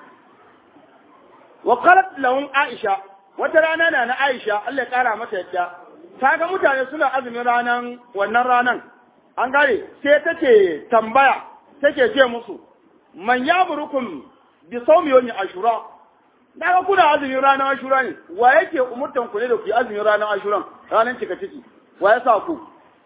wa qalat lahum Aisha wata rana na na Aisha Allah ya kara mata yadda ta ga mutane suna azumin ranan wannan ranan an gane sai take tambaya take ce musu man yamurukum bi sawmi yawmi ashura daga kuna azumin ranar ashura ne wa yake umurtan ku ne da ku yi azumin ranar ashura ranar cika ciki wa ya sa ku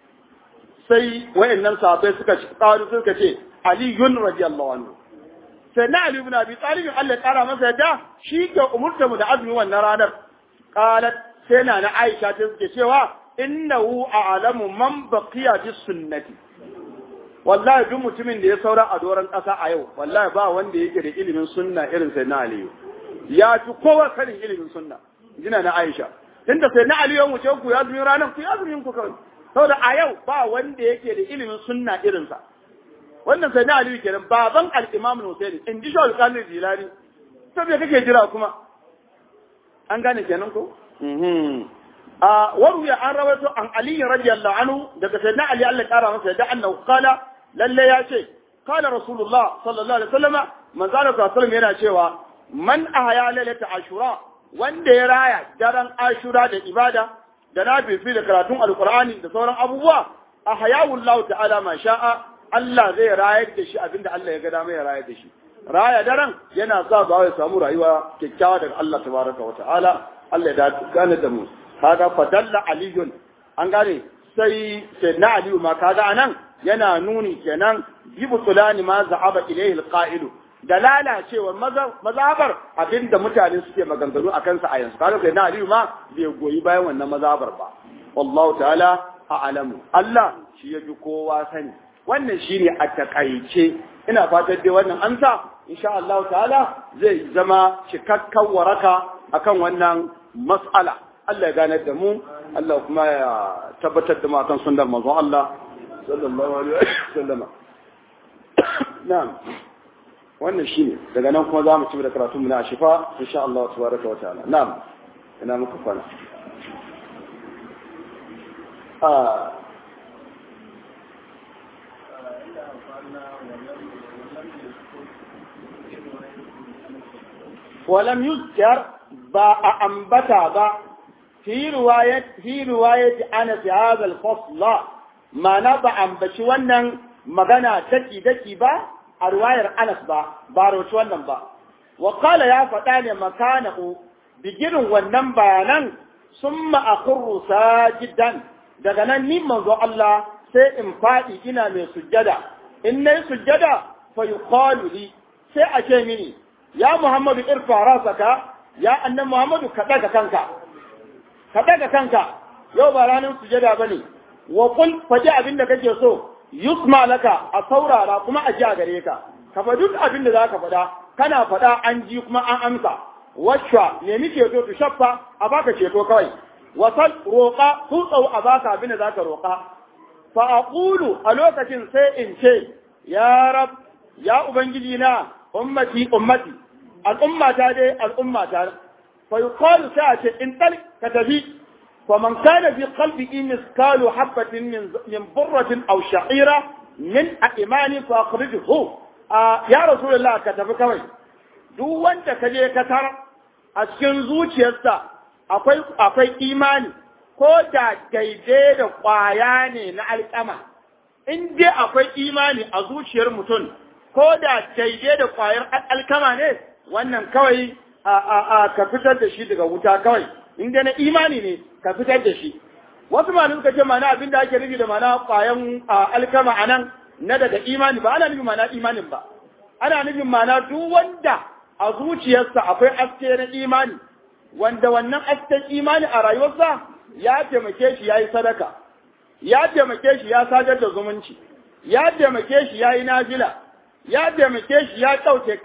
sai wayannan sahabbai suka kawo suka ce aliyun radiyallahu anhu sai na ali ibn abi talib Allah ya kara masa yadda shi ke umurta mu da azumin wannan ranar qalat sai na na Aisha ta suke cewa innahu a'lamu man baqiya bis sunnati wallahi duk mutumin da ya saura a doron ƙasa a yau wallahi ba wanda yake da ilimin sunna irin sai na Aliyu ya fi kowa sanin ilimin sunna jina na Aisha tunda sai na Aliyu mu ce ku ya zumin ranar ku ya zumin ku kawai saboda a yau ba wanda yake da ilimin sunna irin sa wannan sai na Aliyu kenan baban al-Imam Hussein in ji shawul Qadir Jilani to me kake jira kuma an gane kenan ko a waruya an rawaito an Ali radiyallahu anhu daga sayyidina Ali Allah kara masa da annahu qala lalle ya ce qala rasulullah sallallahu alaihi wasallam manzo Allah sallallahu yana cewa man ahya lailata ashura wanda ya raya daren ashura da ibada da nafifi da karatun alqur'ani da sauran abubuwa ahyahu Allah ta'ala ma sha'a Allah zai rayar da shi abinda Allah ya ga dama ya rayar da shi raya daren yana sa ba ya samu rayuwa kyakkyawa daga Allah tabaraka wa ta'ala Allah ya gane da mu kaga fadalla aliyun an gane sai sai na aliyu ma kaga anan yana nuni kenan jibu tulani ma za'aba ilayhi alqa'ilu da lalacewar mazabar abinda mutane suke maganganu a kansa a yanzu kaga sai na aliyu ma bai goyi bayan wannan mazabar ba wallahu ta'ala a'lamu Allah shi ya fi kowa sani wannan shine a takaice ina fatan dai wannan amsa insha Allah ta'ala zai zama cikakken waraka akan wannan mas'ala Allah ya ganar da mu Allah kuma ya tabbatar da mu akan sunnar manzon Allah sallallahu alaihi wasallam na'am wannan shine daga nan kuma za mu ci da karatun mu na shifa insha Allah tabaraka wa ta'ala na'am ina muka kwana ah ولم يذكر با أنبتا با في رواية في رواية أنا في هذا الفصل ما نبع أنبش ونن مغنى تكي دكي با a riwayar Anas ba ba rawaci wannan ba wa qala ya faɗa ne makanahu bigirin wannan bayanan summa akhru sajidan daga nan ni manzo Allah sai in faɗi ina mai sujjada in nayi sujjada fa yuqalu li sai a ce mini ya Muhammadu irfa rasaka ya annan Muhammadu ka daga kanka ka daga kanka yau ba ranar sujada bane wa qul faji abin da kake so yusma laka a saurara kuma a ji a gare ka ka faɗi duk abin da zaka faɗa kana faɗa an ji kuma an amsa wacce nemi ceto tu shaffa a baka ceto kawai wasal roƙa tutsau a baka abin da zaka roƙa fa aqulu a lokacin sai in ce ya rab ya ubangiji na ummati ummati al'ummata dai al'ummata fa yuqalu sai a ce in tal ka tafi fa man kana fi qalbihi miskalu habatin min min burratin aw sha'ira min imani fa akhrijhu ya rasulullah ka tafi kawai duk wanda ka je ka tar a cikin zuciyarsa akwai akwai imani ko da daidai da kwaya ne na alƙama in dai akwai imani a zuciyar mutum ko da daidai da kwayar alkama ne wannan kawai a ka fitar da shi daga wuta kawai in dai na imani ne ka fitar da shi wasu malamai suka ce mana abin da ake nufi da mana kwayan alkama a nan na daga imani ba ana nufin mana imanin ba ana nufin mana duk wanda a zuciyarsa akwai aske na imani wanda wannan asken imani a rayuwarsa ya taimake shi ya yi sadaka ya taimake shi ya sadar da zumunci ya taimake shi ya yi nafila ya taimake shi ya ɗauke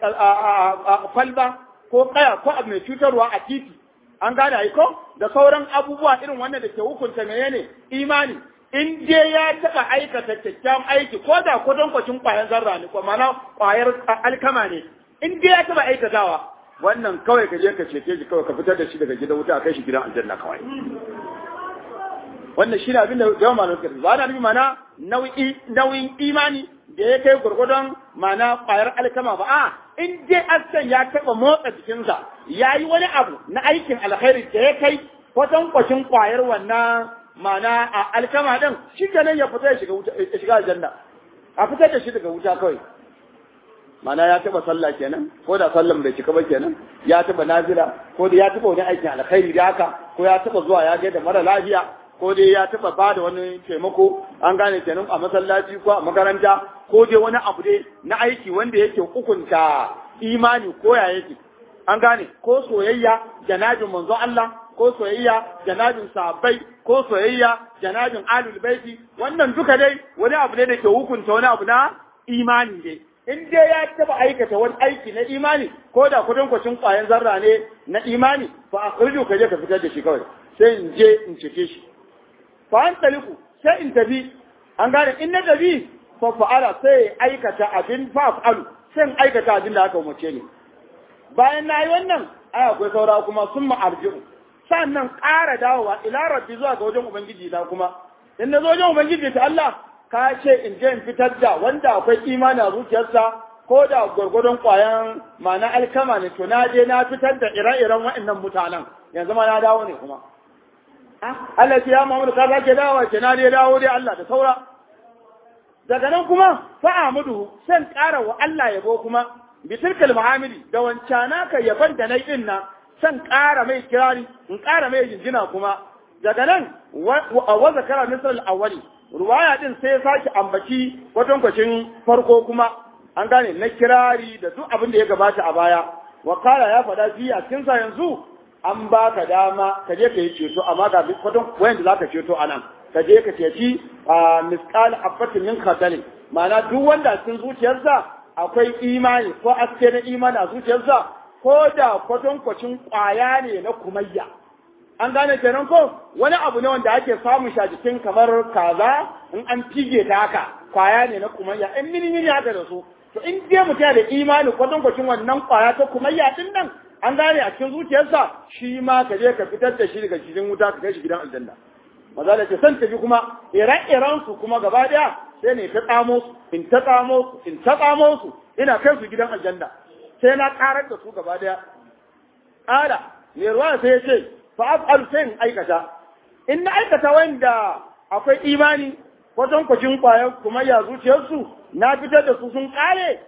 kwalba ko kaya ko abu mai cutarwa a titi an gane ai ko da sauran abubuwa irin wannan da ke hukunta menene imani in dai ya taɓa aikata kyakkyawan aiki ko da kwatankwacin ƙwayar zarra ne ko mana ƙwayar alkama ne in dai ya taɓa aikatawa wannan kawai ka je ka cece shi kawai ka fitar da shi daga gidan wuta a kai shi gidan aljanna kawai wannan shi ne abin da yawan malamai suka ba na nufi mana nauyin imani da ya kai gurgudun mana kwayar alkama ba a in dai askan ya taɓa motsa jikinsa ya yi wani abu na aikin alkhairi da ya kai kwatan kwacin kwayar wannan mana a alkama din shi kenan ya fita ya shiga wuta ya shiga aljanna a fitar da shi daga wuta kawai mana ya taɓa sallah kenan ko da sallan bai cika ba kenan ya taɓa nazira ko da ya taɓa wani aikin alkhairi da haka ko ya taɓa zuwa ya gaida mara lafiya ko dai ya taba ba da wani taimako an gane kenan a masallaci ko a makaranta ko dai wani abu dai na aiki wanda yake hukunta imani ko ya yake an gane ko soyayya janabin manzon Allah ko soyayya janabin sahabbai ko soyayya janabin alul baiti wannan duka dai wani abu ne da ke hukunta wani abu na imani dai in dai ya taba aikata wani aiki na imani ko da kudin kwacin kwayan zarra ne na imani fa akhrijo ka je ka fitar da shi kawai sai in je in cike shi fa an taliku sai in tafi an gane in na tafi fa fa'ala sai aikata abin fa fa'alu sai in aikata abin da aka umarce ni bayan na yi wannan ai akwai saura kuma sun ma'arji'u sannan ƙara dawowa ila rabbi zuwa ga wajen ubangiji na kuma in na zo wajen ubangiji ta Allah ka ce in je in fitar da wanda akwai imani a zuciyarsa ko da gwargwadon ƙwayan ma'ana alkama ne to na je na fitar da ire-iren waɗannan mutanen yanzu ma na dawo ne kuma Allah ce ya Muhammadu ka sake dawowa ke na dai dawo dai Allah da saura daga nan kuma fa'amudu san ƙara wa Allah yabo kuma bitilkal muhamidi da wancana ka yaban da nayi din nan san ƙara mai kirari in ƙara mai jinjina kuma daga nan wa zakara misal awwali ruwaya din sai sake ambaci kwatankwacin farko kuma an gane na kirari da duk abin da ya gabata a baya wa kala ya faɗa fi a cikin sa yanzu an baka dama ka je ka yi ceto amma ga kwatan wayan da zaka ceto anan ka je ka ceci a misqal habatin min khardal ma'ana duk wanda cikin zuciyarsa akwai imani ko aske na imani a zuciyarsa ko da kwatankwacin kwaya ne na kumayya an gane kenan ko wani abu ne wanda ake samun shi a jikin kamar kaza in an fige ta haka kwaya ne na kumayya in mini mini haka da su to in dai mutum da imani kwatankwacin wannan kwaya ta kumayya din nan an gane a cikin zuciyarsa shi ma ka je ka fitar da shi daga cikin wuta ka kai shi gidan aljanna maza da ce san tafi kuma ire-iren su kuma gaba daya sai ne ta tsamo su in ta tsamo su in ta tsamo su ina kai su gidan aljanna sai na karar da su gaba daya ƙara mai ruwa sai ya ce fa af'al sai in aikata in na aikata wanda akwai imani wajen kwacin kwayar kuma ya zuciyarsu na fitar da su sun kare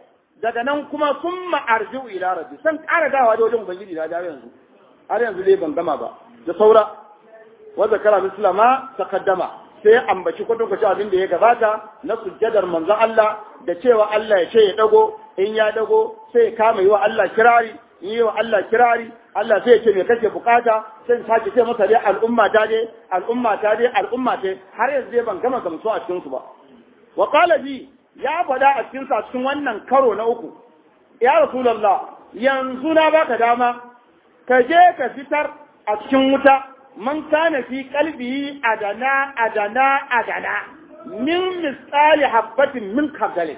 daga nan kuma sun ma'arji'u ila rabbi san ƙara dawa da wajen ubangiji na dawo yanzu har yanzu dai ban gama ba da saura wa zakara misla ma taqaddama sai ambaci kwatan kwaci abin da ya gabata na sujjadar manzon Allah da cewa Allah ya ce ya dago in ya dago sai ya kama yi wa Allah kirari in yi wa Allah kirari Allah sai ya ce me kake bukata sai in sake ce masa dai al'umma ta dai al'umma ta dai al'umma ta har yanzu dai ban gama gamsu a cikin su ba wa qala bi ya faɗa a cikin sa cikin wannan karo na uku ya rasulullah yanzu na baka dama ka je ka fitar a cikin wuta man kana fi qalbihi adana adana adana min misali habbatin min kabdalin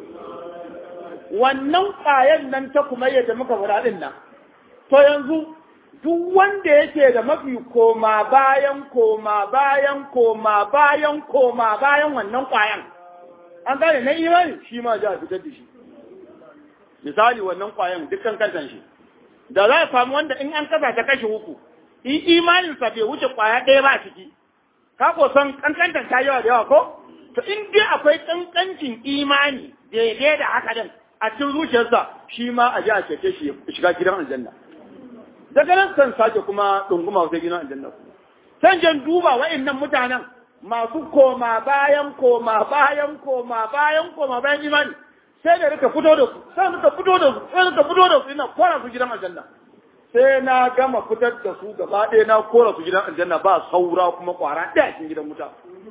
wannan ƙwayan nan ta kuma yadda muka faɗa din nan to yanzu duk wanda yake da mafi koma bayan koma bayan koma bayan koma bayan wannan ƙwayan an gane na imani shi ma za a fitar da shi misali wannan ƙwayan dukkan kantan shi da za a samu wanda in an kasa ta kashe uku in imaninsa bai wuce ƙwaya ɗaya ba a ciki ka ko san kankantan ta yawa da yawa ko to in dai akwai kankancin imani daidai da haka din a cikin zuciyarsa shi ma a ji a cece shi shiga gidan aljanna daga nan kan sake kuma ɗunguma sai gidan aljanna san jan duba wa'annan mutanen masu koma bayan koma bayan koma bayan koma bayan imani sai da rika fito da su sai rika fito da su sai rika fito da su ina kora su gidan aljanna sai na gama fitar da su gaba ɗaya na kora su gidan aljanna ba saura kuma kwara ɗaya cikin gidan wuta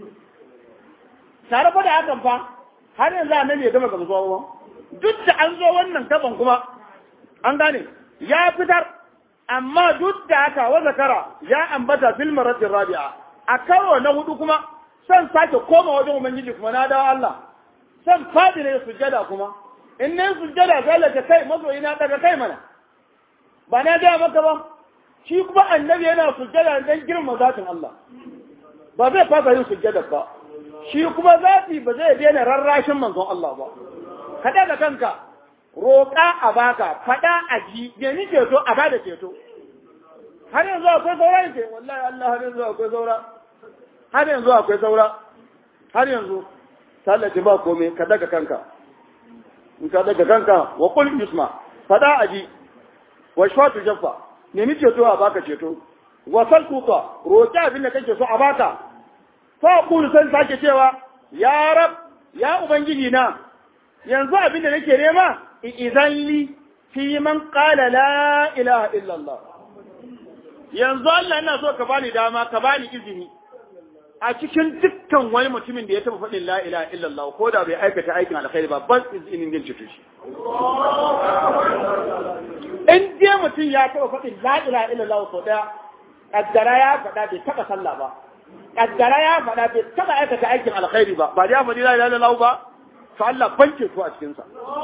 tare fa da hakan fa har yanzu annabi ya gama gamsuwa ba duk da an zo wannan gaban kuma an gane ya fitar amma duk da haka wa zakara ya ambata fil maratin rabi'a a karo na hudu kuma san sake koma wajen ubangiji kuma na dawo Allah san fadi ne sujjada kuma in ne sujjada sai daga kai mazoyi na daga kai mana ba na ga maka ba shi kuma annabi yana sujjada dan girma zatin Allah ba zai fasa yin sujjada ba shi kuma zati ba zai daina rarrashin manzon Allah ba kada da kanka roƙa a baka faɗa a ji nemi ceto a bada ceto har yanzu akwai saura yake wallahi Allah har yanzu akwai saura har yanzu akwai saura har yanzu sallaci ba komai ka daga kanka in ka daga kanka wa qul yusma faɗa a ji wa shfatu jaffa nemi ceto a baka ceto wa saltuka roƙi abin da kake so a baka fa qul san sake cewa ya rab ya ubangiji na yanzu abin da nake nema idan li fi man qala la ilaha illallah yanzu Allah ina so ka bani dama ka bani izini a cikin dukkan wani mutumin da ya taba faɗin la ilaha illallah ko da bai aikata aikin alkhairi ba ban izinin din cutu shi in je mutum ya taba faɗin la ilaha illallah sau daya kaddara ya faɗa bai taba sallah ba kaddara ya faɗa bai taba aikata aikin alkhairi ba ba ya faɗi la ilaha illallah ba to Allah ban ceto a cikinsa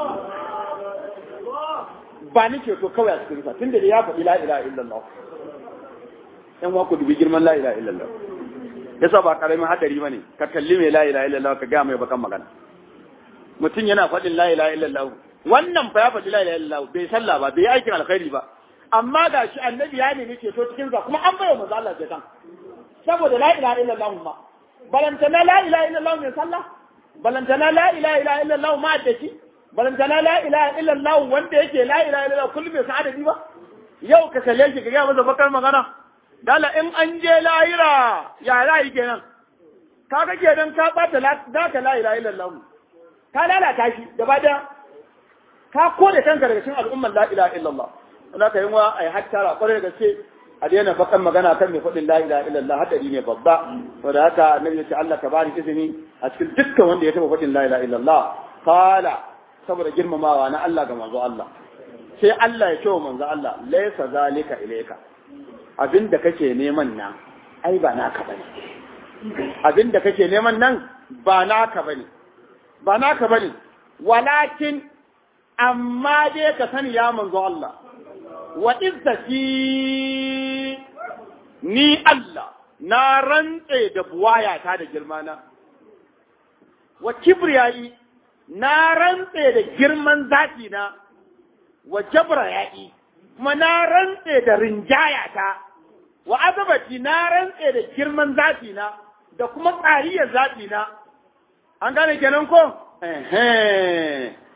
ba ni ceto kawai a cikinsa tunda da ya faɗi la ilaha illallah yan wa ku dubi girman la ilaha illallah yasa ba karamin hadari bane ka kalli mai la ilaha illallah ka ga mai bakan magana mutum yana faɗin la ilaha illallah wannan fa ya faɗi la ilaha illallah bai sallah ba bai aikin alkhairi ba amma ga shi annabi ya nemi ceto cikin sa kuma an bayar manzo Allah ceton saboda la ilaha illallah ma balantana la ilaha illallah mai sallah balantana la ilaha illallah ma da shi balantana la ilaha illallah wanda yake la ilaha illallah kullum bai san adadi ba yau ka kalle shi ka ga masa bakar magana dala in an je lahira ya za yi kenan ka ga kenan ka bata za ka la ilaha illallah ka lalata shi gaba daya ka kore kanka daga cikin al'ummar la ilaha illallah wanda ka yi wa ai hattara kwarai da gaske a daina bakan magana kan mai faɗin la ilaha illallah hadari ne babba wanda haka annabi ya ce Allah ka bani izini a cikin dukkan wanda ya taɓa faɗin la ilaha illallah kala saboda girmamawa na Allah ga manzo Allah sai Allah ya ce wa manzo Allah laysa zalika ilayka abin da kake neman nan ai ba naka bane abin da kake neman nan ba naka bane ba naka bane walakin amma dai ka sani ya manzo Allah wa izzati ni Allah na rantse da buwayata da girmana wa kibriyai na rantse da girman zati na wa jabrayai kuma na rantse da rinjayata wa azabati na rantse da girman zafi na da kuma tsariyar zafi na an gane kenan ko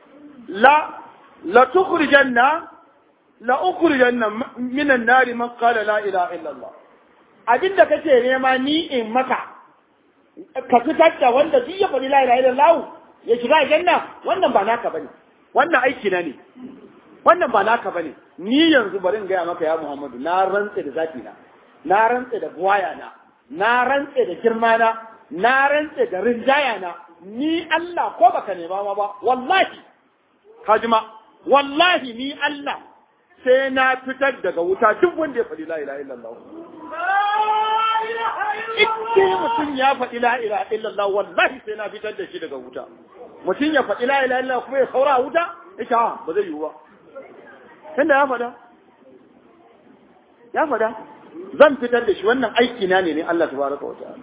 la la tukhrijanna la ukhrijanna minan nari man qala la ilaha illa Allah abinda kake nema ni in maka ka fitar da wanda duk ya faɗi la ilaha illa Allah ya shiga aljanna wannan ba naka bane wannan aiki na ne wannan ba naka bane ni yanzu bari in gaya maka ya Muhammadu na rantse da zati na na rantse da buwaya na na rantse da girma na na rantse da rinjaya na ni Allah ko baka nema ma ba wallahi kajima wallahi ni Allah sai na fitar daga wuta duk wanda ya faɗi la ilaha illallah Ike mutum ya faɗi la ilaha illallah wallahi sai na fitar da shi daga wuta mutum ya faɗi la ilaha illallah kuma ya saura a wuta ita ba zai yiwu ba tunda ya faɗa ya faɗa zan fitar da shi wannan aiki na ne ne Allah tabaraka wa ta'ala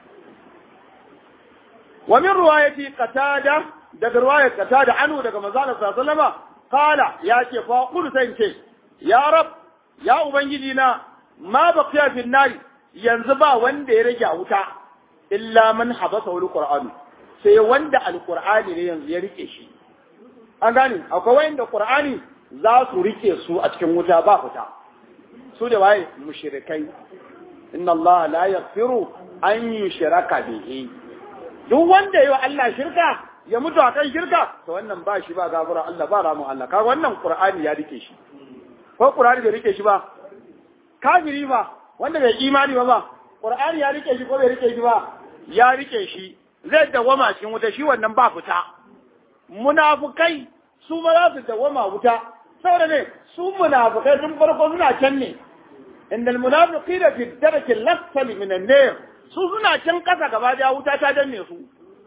wa min ruwayati qatada daga ruwayar qatada anu daga manzo Allah sallallahu alaihi wasallam qala ya ce fa qul sai ce ya rab ya ubangiji na ma baqiya fil nari yanzu ba wanda ya rage a wuta illa man habasa wal qur'an sai wanda alqur'ani ne yanzu ya rike shi an gane akwai wanda qur'ani za su rike su a cikin wuta ba fita su da waye mushrikai inna Allah la yaghfiru an yushraka bihi duk wanda yayi Allah shirka ya mutu a kan shirka to wannan ba shi ba gafara Allah ba ramu Allah kaga wannan Qur'ani ya rike shi ko Qur'ani bai rike shi ba kafiri ba wanda bai imani ba ba Qur'ani ya rike shi ko bai rike shi ba ya rike shi zai dawama cikin wuta shi wannan ba fita munafukai su ba za su dawama wuta saboda ne su munafukai sun farko suna can ne inda almunafiqina fi darki al-asfali min an-nar su suna can kasa gaba da wuta ta danne su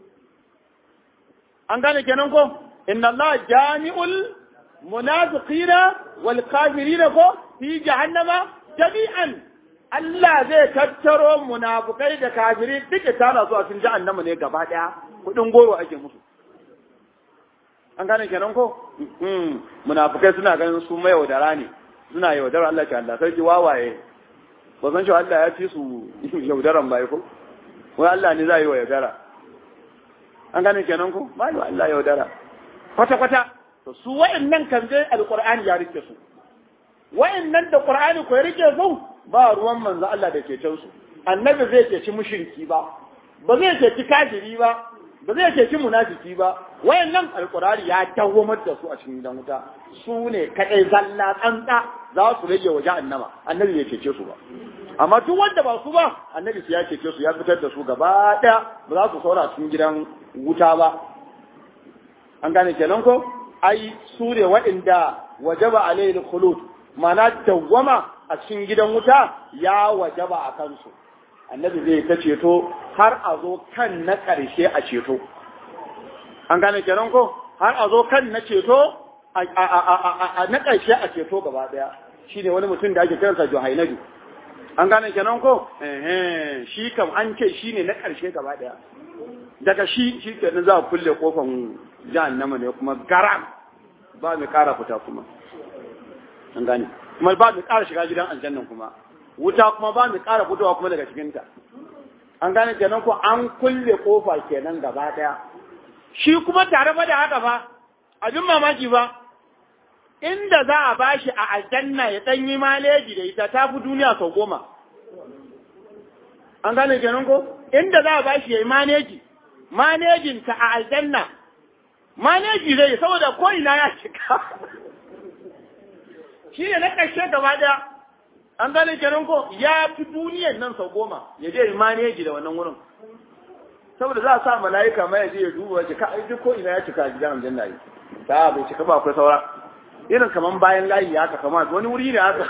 an gane kenan ko inna Allah jami'ul munafiqina wal kafirina ko fi jahannama jami'an Allah zai tattaro munafukai da kafiri duka tana su a cikin jahannama ne gaba daya kudin goro ake musu an gane kenan ko munafukai suna ganin su mai yaudara ne suna yaudara Allah ta Allah sarki wawaye ba san cewa Allah ya fi su yaudaran bai ko wai Allah ne zai yi wa yaudara an gane kenan ko ba yi Allah yaudara kwata kwata to su wa'annan kan je alqur'ani ya rike su wa'annan da qur'ani ko ya rike su ba ruwan manzo Allah da ke can su annabi zai ceci mushriki ba ba zai ceci kafiri ba ba zai ceci munafiki ba wayannan alqur'ani ya dawwamar da su a cikin gidan wuta su ne kadai zalla tsantsa za su rage waje annama annabi bai cece su ba amma duk wanda ba su ba annabi ya cece su ya fitar da su gaba daya ba za su saura cikin gidan wuta ba an gane kenan ko ai su ne waɗanda wajaba alayhi khulud mana dawwama a cikin gidan wuta ya wajaba a kansu annabi zai ta ceto har a zo kan na ƙarshe a ceto an gane kenan ko har a zo kan na ceto a na ƙarshe a ceto gaba ɗaya shi ne wani mutum da ake kiransa Juhainaju an gane kenan ko shi kam an ce shi ne na ƙarshe gaba ɗaya daga shi shi kenan za a kulle kofan jahannama ne kuma garam ba mai ƙara fita kuma an gane kuma ba mai ƙara shiga gidan aljannan kuma wuta kuma ba mai ƙara fitowa kuma daga cikinta an gane kenan ko an kulle kofa kenan gaba ɗaya shi kuma tare ba da haka ba abin mamaki ba inda za a bashi a aljanna ya ɗan yi maleji da ita ta fi duniya sau goma an gane kenan ko inda za a bashi ya yi maneji manejinta a aljanna maneji zai saboda ko ina ya shiga shi ne na ƙarshe gaba ɗaya an gane kenan ko ya fi duniyan nan sau goma ya je maneji da wannan wurin saboda za a sa mala'ika mai ya je ya duba wace ka duk ko ina ya cika a gidan aljanna yi ta bai cika ba akwai saura irin kaman bayan layi ya haka kama wani wuri ne haka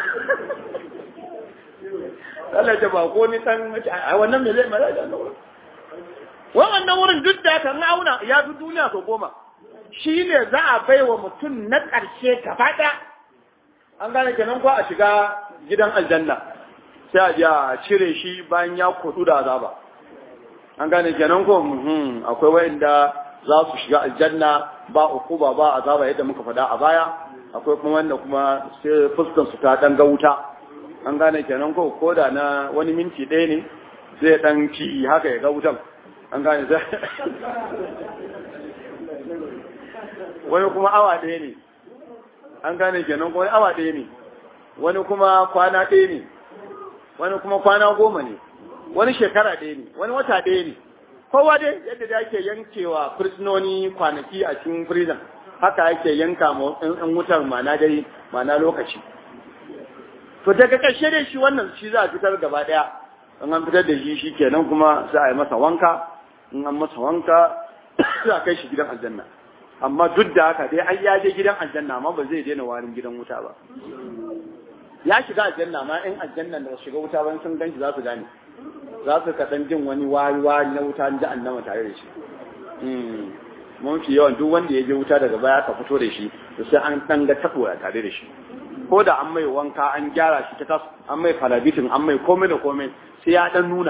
Allah ta ba ko ni dan a wannan me zai mala da wannan wurin duk da kan auna ya fi duniya sau goma shi ne za a bai wa mutum na ƙarshe gaba ɗaya an gane kenan ko a shiga gidan aljanna sai a je a cire shi bayan ya kudu da azaba an gane kenan ko akwai wanda za su shiga aljanna ba ukuba ba azaba yadda muka faɗa a baya akwai kuma wanda kuma sai fuskan su ta dan ga wuta an gane kenan ko ko da na wani minti ɗaya ne zai dan ci haka ya ga wutan an gane sai wani kuma awa ɗaya ne an gane kenan wani awa ɗaya ne wani kuma kwana ɗaya ne wani kuma kwana goma ne wani shekara ɗaya ne wani wata ɗaya ne kowa dai yadda da ake yankewa fursunoni kwanaki a cikin prison haka yake yanka ma in wutar mana dai mana lokaci to daga ƙarshe dai shi wannan shi za a fitar gaba ɗaya in an fitar da shi shi kenan kuma za a yi masa wanka in an masa wanka za a kai shi gidan aljanna amma duk da haka dai an yaje gidan aljanna amma ba zai daina warin gidan wuta ba ya shiga aljanna ma in aljanna da shiga wuta ba sun ganshi za su gane za su kaɗan jin wani wari wari na wuta da annama tare da shi mun fi yawan duk wanda ya je wuta daga baya ka fito da shi to sai an ɗan ga tabo a tare da shi ko da an mai wanka an gyara shi ta tas an mai falabitin an mai komai da komai sai ya ɗan nuna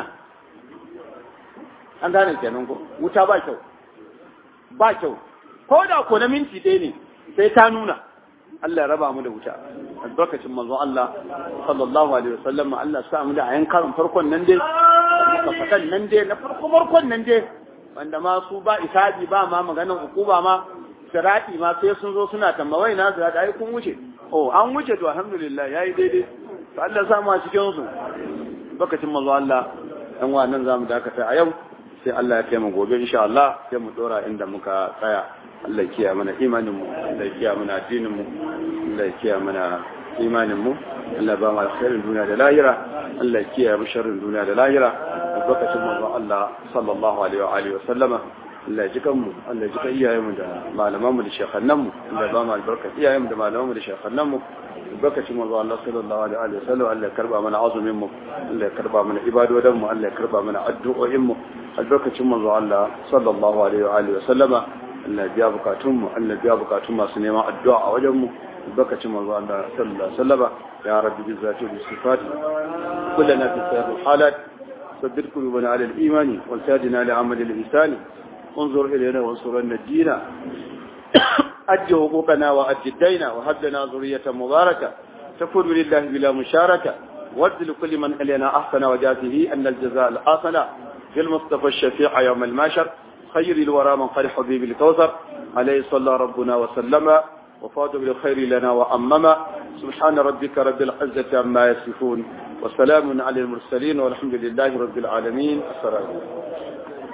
an gane kenan ko wuta ba kyau ba kyau ko da ko na minti ɗaya ne sai ta nuna Allah ya raba mu da wuta albarkacin manzon Allah sallallahu alaihi wasallam Allah sa mu da ayan karin farkon nan dai ka fadan nan dai na farko farkon nan dai wanda ma su ba isabi ba ma maganan hukuma ma sirati ma sai sun zo suna tambawai na sirati ai kun wuce oh an wuce to alhamdulillah yayi daidai to Allah sa mu a cikin su albarkacin manzon Allah dan wa nan zamu dakata a yau sai Allah ya kai mu gobe insha Allah sai mu dora inda muka tsaya Allah ya kiyaye mana imaninmu Allah ya kiyaye mana addininmu Allah ya kiyaye mana imaninmu Allah ba mu alkhairin duniya da lahira Allah ya kiyaye mu sharrin duniya da lahira albarkacin manzon Allah sallallahu alaihi wa alihi wa sallama Allah ya ji kanmu Allah ya ji kan iyayenmu da malamanmu da shekannanmu Allah ya ba mu albarka iyayenmu da malamanmu da shekannanmu albarkacin manzon Allah sallallahu alaihi wa sallam Allah ya karba mana azumin mu Allah ya karba mana ibadodan mu Allah ya karba mana addu'o'in mu albarkacin manzon Allah sallallahu alaihi wa alihi wa sallama Allah biya bukatunmu Allah biya bukatun masu neman addu'a a wajenmu bakacin manzo Allah sallallahu alaihi wasallam ya rabbi bi zati bi sifat kullana fi sayr halat sabbit qulubana ala al-iman wal tadina li amal al-ihsan انظر إلينا وانصرنا الدين أد حقوقنا وأد الدين وهب لنا ذرية مباركة تكون لله بلا مشاركة ود لكل من إلينا أحسن وجاته أن الجزاء الحسن بالمصطفى الشفيع يوم الماشر خير الورى من قال حبيب الكوثر عليه صلى ربنا وسلم وفاد بالخير لنا وأمم سبحان ربك رب العزة عما يصفون وسلام على المرسلين والحمد لله رب العالمين السلام عليكم